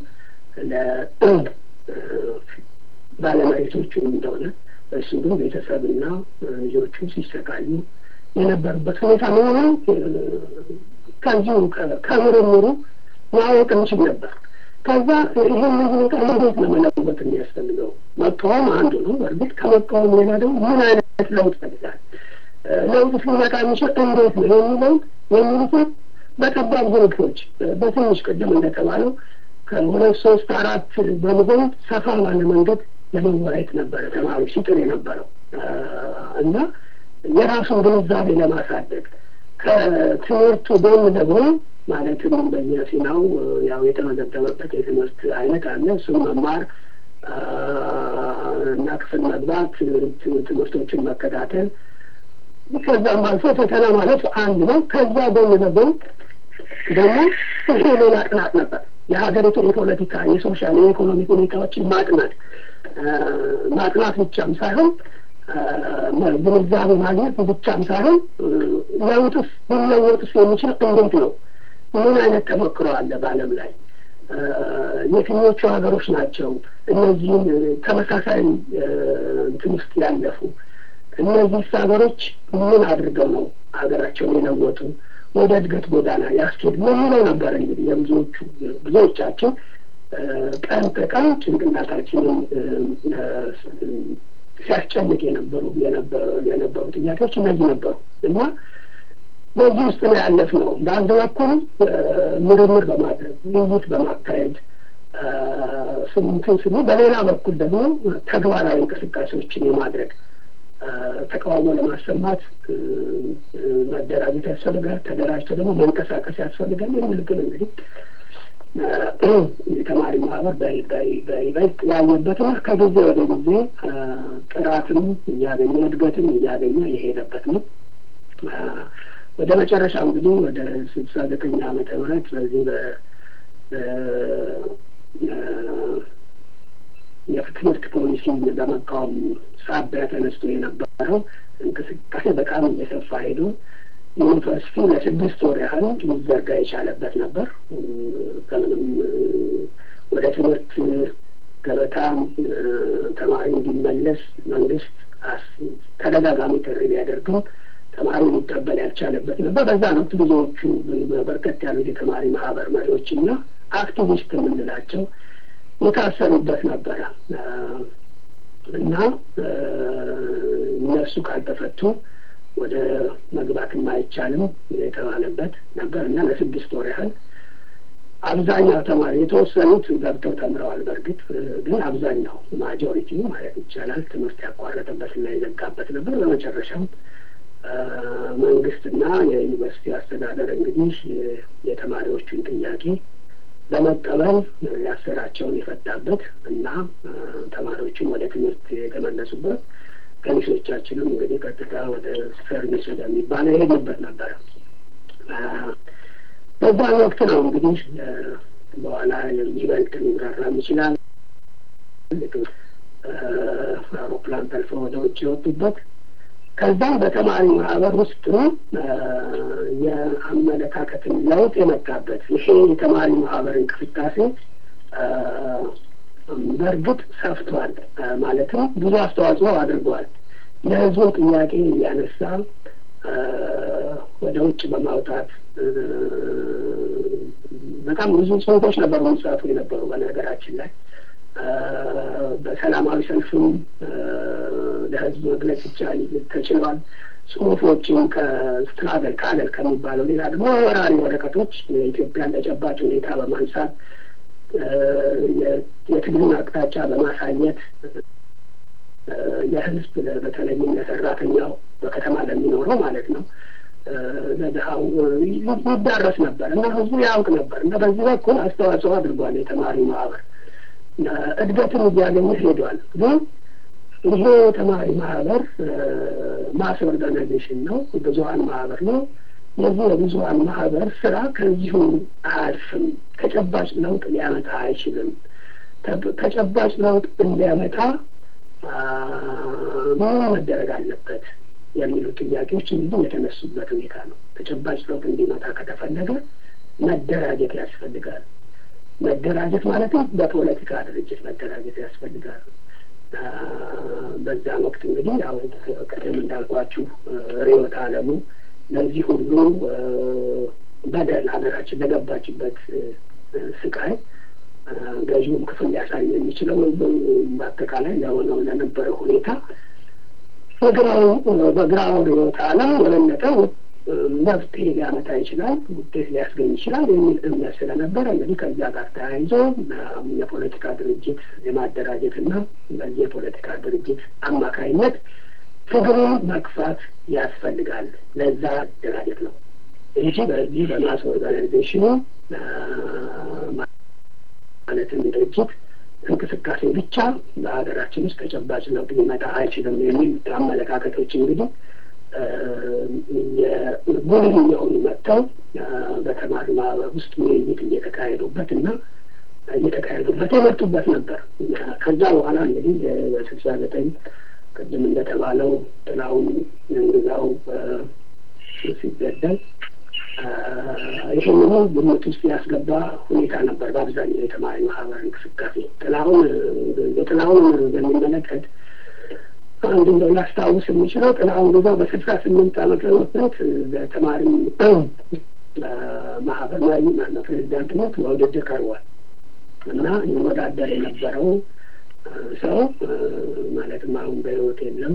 ለባለመሬቶቹ እንደሆነ እሱ ግን ቤተሰብና ልጆቹ ሲሰቃዩ የነበሩበት ሁኔታ መሆኑ ከዚሁ ከምርምሩ ማወቅ እንችል ነበር። ከዛ ይህን ሁኔታ እንዴት ነው መለወጥ የሚያስፈልገው? መቃወም አንዱ ነው። በእርግጥ ከመቃወም ሌላ ደግሞ ምን አይነት ለውጥ ፈልጋል? ለውጥ ሲመጣ የሚችል እንዴት ነው የሚለው የሚሉትን በጠባብ ግሩፖች በትንሽ ቅድም እንደተባለው ከሁለት ሶስት አራት በመሆን ሰፋ ባለ መንገድ ለመወያየት ነበረ ተማሪ ሲጥር የነበረው እና የራሱን ግንዛቤ ለማሳደግ ከትምህርቱ ጎን ለጎን ማለትም በየፊናው ያው የተመዘገበበት የትምህርት አይነት አለ። እሱም መማር እና ክፍል መግባት፣ ትምህርቶችን መከታተል፣ ከዛም አልፎ ፈተና ማለት አንድ ነው። ከዛ ጎን ለጎን ደግሞ ይሄ ሌላ ጥናት ነበር። የሀገሪቱን የፖለቲካ፣ የሶሻል፣ የኢኮኖሚ ሁኔታዎችን ማጥናት ማጥናት ብቻም ሳይሆን ግንዛቤ ማግኘት ብቻም ሳይሆን ለውጥስ ሊለወጥስ የሚችል እንዴት ነው? ምን አይነት ተሞክሮ አለ በዓለም ላይ? የትኞቹ ሀገሮች ናቸው እነዚህን ተመሳሳይ እንትን ውስጥ ያለፉ? እነዚህ ሀገሮች ምን አድርገው ነው ሀገራቸውን የለወጡ ወደ እድገት ጎዳና ያስኬድ የሚለው ነበር እንግዲህ የብዙዎቹ ብዙዎቻችን ቀን ከቀን ጭንቅላታችንን ሲያስጨንቅ የነበሩ የነበሩ ጥያቄዎች እነዚህ ነበሩ እና በዚህ ውስጥ ነው ያለፍነው። በአንድ በኩል ምርምር በማድረግ ውይይት በማካሄድ ስምንትን ስሙ፣ በሌላ በኩል ደግሞ ተግባራዊ እንቅስቃሴዎችን የማድረግ ተቃውሞ ለማሰማት መደራጀት ያስፈልጋል። ተደራጅቶ ደግሞ መንቀሳቀስ ያስፈልጋል። የሚል ግን እንግዲህ የተማሪ ማህበር በይበልጥ ያየበትና ከጊዜ ወደ ጊዜ ጥራትም እያገኘ እድገትም እያገኘ የሄደበት ነው። ወደ መጨረሻ እንግዲህ ወደ ስልሳ ዘጠኝ ዓመተ ምህረት በዚህ የትምህርት ፖሊሲ በመቃወም ሳቢያ ተነስቶ የነበረው እንቅስቃሴ በጣም እየሰፋ ሄዶ ዩኒቨርሲቲ ለስድስት ወር ያህል ሊዘጋ የቻለበት ነበር። ከምንም ወደ ትምህርት ገበታ ተማሪ እንዲመለስ መንግስት ተደጋጋሚ ጥሪ ቢያደርግም ተማሪ ሊቀበል ያልቻለበት ነበር። በዛ ወቅት ብዙዎቹ በርከት ያሉት የተማሪ ማህበር መሪዎችና አክቲቪስት የምንላቸው የታሰሩበት ነበረ እና እነሱ ካልተፈቱ ወደ መግባትም አይቻልም የተባለበት ነበር እና ለስድስት ወር ያህል አብዛኛው ተማሪ የተወሰኑት ገብተው ተምረዋል። በእርግጥ ግን አብዛኛው ማጆሪቲ ማለት ይቻላል ትምህርት ያቋረጠበትና የዘጋበት ነበር። በመጨረሻም መንግስትና የዩኒቨርሲቲ አስተዳደር እንግዲህ የተማሪዎቹን ጥያቄ በመቀበል ያሰራቸውን የፈታበት እና ተማሪዎችን ወደ ትምህርት የተመለሱበት ከሚሶቻችንም እንግዲህ ቀጥታ ወደ ሰርቪስ ወደሚባለው የሄድንበት ነበረ። በዛን ወቅት ነው እንግዲህ በኋላ ይበልጥ ሊብራራም ይችላል አውሮፕላን ጠልፎ ወደ ውጭ የወጡበት ከዛም በተማሪ ማህበር ውስጥ የአመለካከትን ለውጥ የመጣበት ይሄ የተማሪ ማህበር እንቅስቃሴ በእርግጥ ሰፍቷል። ማለትም ብዙ አስተዋጽኦ አድርጓል። የህዝቡን ጥያቄ እያነሳ ወደ ውጭ በማውጣት በጣም ብዙ ጽሁፎች ነበሩ የሚጻፉ የነበሩ በነገራችን ላይ በሰላማዊ ሰልፍም ለህዝብ መግለጽ ይቻል ተችሏል። ጽሁፎችን ከስትራገል ካለል ከሚባለው ሌላ ደግሞ ወራሪ ወረቀቶች የኢትዮጵያን ተጨባጭ ሁኔታ በማንሳት የትግሉን አቅጣጫ በማሳየት የህዝብ በተለይም ለሰራተኛው በከተማ ለሚኖረው ማለት ነው ለድሀው ይዳረስ ነበር እና ህዝቡ ያውቅ ነበር እና በዚህ በኩል አስተዋጽኦ አድርጓል የተማሪ ማህበር እድገትን እያገኘ ሄዷል። ግን ይሄ ተማሪ ማህበር ማስ ኦርጋናይዜሽን ነው፣ ብዙሀን ማህበር ነው። የዚህ የብዙሀን ማህበር ስራ ከዚሁ አያልፍም። ተጨባጭ ለውጥ ሊያመጣ አይችልም። ተጨባጭ ለውጥ እንዲያመጣ ምን መደረግ አለበት የሚሉ ጥያቄዎች እንዲሁ የተነሱበት ሁኔታ ነው። ተጨባጭ ለውጥ እንዲመጣ ከተፈለገ መደራጀት ያስፈልጋል። መደራጀት ማለትም በፖለቲካ ድርጅት መደራጀት ያስፈልጋል። በዛም ወቅት እንግዲህ ያው ቀደም እንዳልኳችሁ ርዕዮተ ዓለሙ ለዚህ ሁሉ በደል ሀገራችን ለገባችበት ስቃይ ገዢውም ክፍል ሊያሳይ የሚችለው በአጠቃላይ ለሆነው ለነበረው ሁኔታ በግራው በግራው ርዕዮተ ዓለም የበለጠ መፍትሄ ሊያመጣ ይችላል፣ ውጤት ሊያስገኝ ይችላል የሚል እምነት ስለነበረ እንግዲህ ከዚያ ጋር ተያይዞ የፖለቲካ ድርጅት የማደራጀትና በዚህ የፖለቲካ ድርጅት አማካይነት ትግሉን መግፋት ያስፈልጋል። ለዛ አደራጀት ነው እንጂ በዚህ በማስ ኦርጋናይዜሽኑ ማለትም ድርጅት እንቅስቃሴ ብቻ በሀገራችን ውስጥ ተጨባጭ ለውጥ ሊመጣ አይችልም የሚል አመለካከቶች እንግዲህ የጉልህ የሆኑ መጥተው በተማሪ ማህበር ውስጥ ውይይት እየተካሄዱበት እና እየተካሄዱበት የመጡበት ነበር። ከዛ በኋላ እንግዲህ በስልሳ ዘጠኝ ቅድም እንደተባለው ጥላውን እንግዛው ሲገደል ይህንኑ ግምት ውስጥ ያስገባ ሁኔታ ነበር በአብዛኛው የተማሪ ማህበር እንቅስቃሴ። ጥላሁን የጥላሁን በሚመለከት አንድ እንደው ላስታውስ የሚችለው ጥላሁን ግዛው በስልሳ ስምንት ዓመተ ምህረት በተማሪ ማህበር መሪ ማነው ፕሬዚዳንትነት በውድድር ቀርቧል እና ይወዳደር የነበረው ሰው ማለትም አሁን በህይወት የለም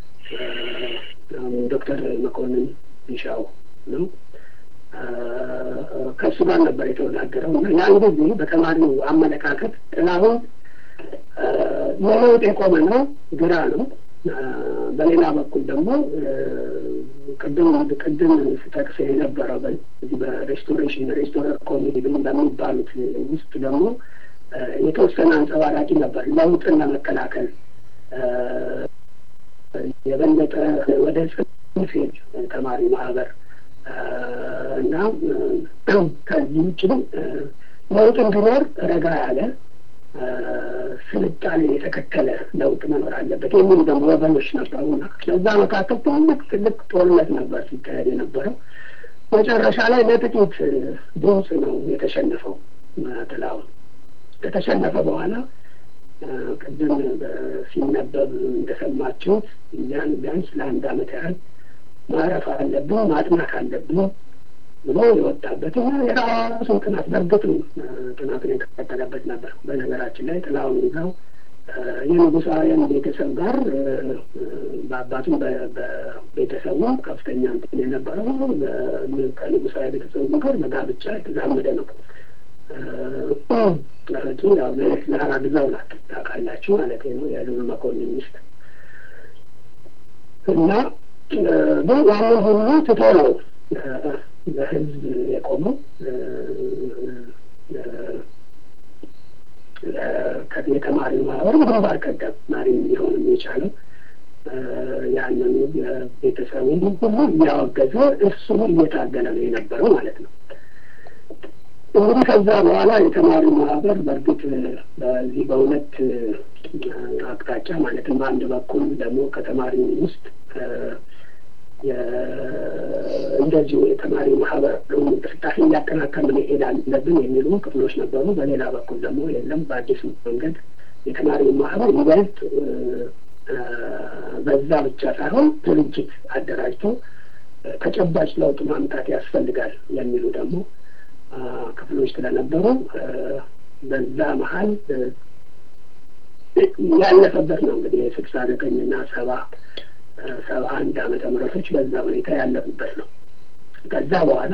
ዶክተር መኮንን ቢሻው ነው። ከእሱ ጋር ነበር የተወዳደረው እና ያን ጊዜ በተማሪው አመለካከት ጥላሁን ለለውጥ የቆመ ነው፣ ግራ ነው። በሌላ በኩል ደግሞ ቅድም ቅድም ስጠቅስ የነበረው በዚህ በሬስቶሬሽን ሬስቶረር ኮሚቴ በሚባሉት ውስጥ ደግሞ የተወሰነ አንጸባራቂ ነበር። ለውጥን ለመከላከል የበለጠ ወደ ጽንፍ ተማሪ ማህበር እና ከዚህ ውጭ ግን ለውጥ እንዲኖር ረጋ ያለ ስልጣኔ የተከተለ ለውጥ መኖር አለበት የሚሉ ደግሞ ወገኖች ነበሩና ለዛ መካከል ትልቅ ትልቅ ጦርነት ነበር ሲካሄድ የነበረው። መጨረሻ ላይ ለጥቂት ድምፅ ነው የተሸነፈው። ጥላሁን ከተሸነፈ በኋላ ቅድም ሲነበብ እንደሰማችሁት ያን ቢያንስ ለአንድ ዓመት ያህል ማረፍ አለብን ማጥናት አለብን ብሎ የወጣበት የራሱን ጥናት በእርግጥ ጥናቱን የተከተለበት ነበር። በነገራችን ላይ ጥላውን ይዘው የንጉሳውያን ቤተሰብ ጋር በአባቱም በቤተሰቡ ከፍተኛ እንትን የነበረው ከንጉሳዊ ቤተሰቡ ጋር በጋብቻ የተዛመደ ነው። እህቱ ያው ለክላራ ግዛው ናት ታውቃላችሁ ማለት ነው። የልዑል መኮንን ሚስት እና ግን ያንን ሁሉ ትቶ ነው ለህዝብ የቆመው የተማሪ ማህበር ግንባር ቀደም መሪ ሊሆን የቻለው ያንን ቤተሰቡን ሁሉ እያወገዘ እሱ እየታገለ ነው የነበረው ማለት ነው። እንግዲህ ከዛ በኋላ የተማሪ ማህበር በእርግጥ በዚህ በሁለት አቅጣጫ ማለትም በአንድ በኩል ደግሞ ከተማሪ ውስጥ እንደዚሁ የተማሪ ማህበር እንቅስቃሴ እያጠናከርን መሄድ አለብን የሚሉ ክፍሎች ነበሩ። በሌላ በኩል ደግሞ የለም በአዲስ መንገድ የተማሪ ማህበር ይበልጥ በዛ ብቻ ሳይሆን ድርጅት አደራጅቶ ተጨባጭ ለውጥ ማምጣት ያስፈልጋል የሚሉ ደግሞ ክፍሎች ስለነበሩ በዛ መሀል ያለፈበት ነው እንግዲህ የስልሳ ዘጠኝና ሰባ ሰባ አንድ ዓመተ ምህረቶች በዛ ሁኔታ ያለፉበት ነው። ከዛ በኋላ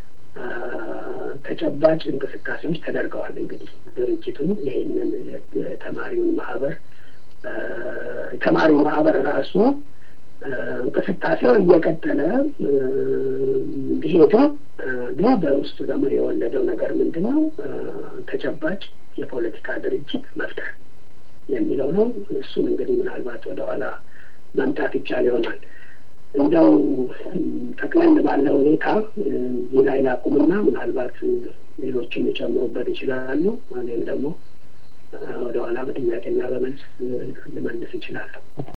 ተጨባጭ እንቅስቃሴዎች ተደርገዋል። እንግዲህ ድርጅቱ ይህንን የተማሪውን ማህበር ተማሪው ማህበር ራሱ እንቅስቃሴው እየቀጠለ ቢሄድም ግን በውስጡ ደግሞ የወለደው ነገር ምንድን ነው? ተጨባጭ የፖለቲካ ድርጅት መፍጠር የሚለው ነው። እሱን እንግዲህ ምናልባት ወደኋላ መምጣት ይቻል ይሆናል። እንደው ጠቅለል ባለ ሁኔታ እዚህ ላይ ላቁምና ምናልባት ሌሎችም ሊጨምሩበት ይችላሉ። እኔም ደግሞ ወደኋላ በጥያቄና በመልስ ልመልስ ይችላለሁ።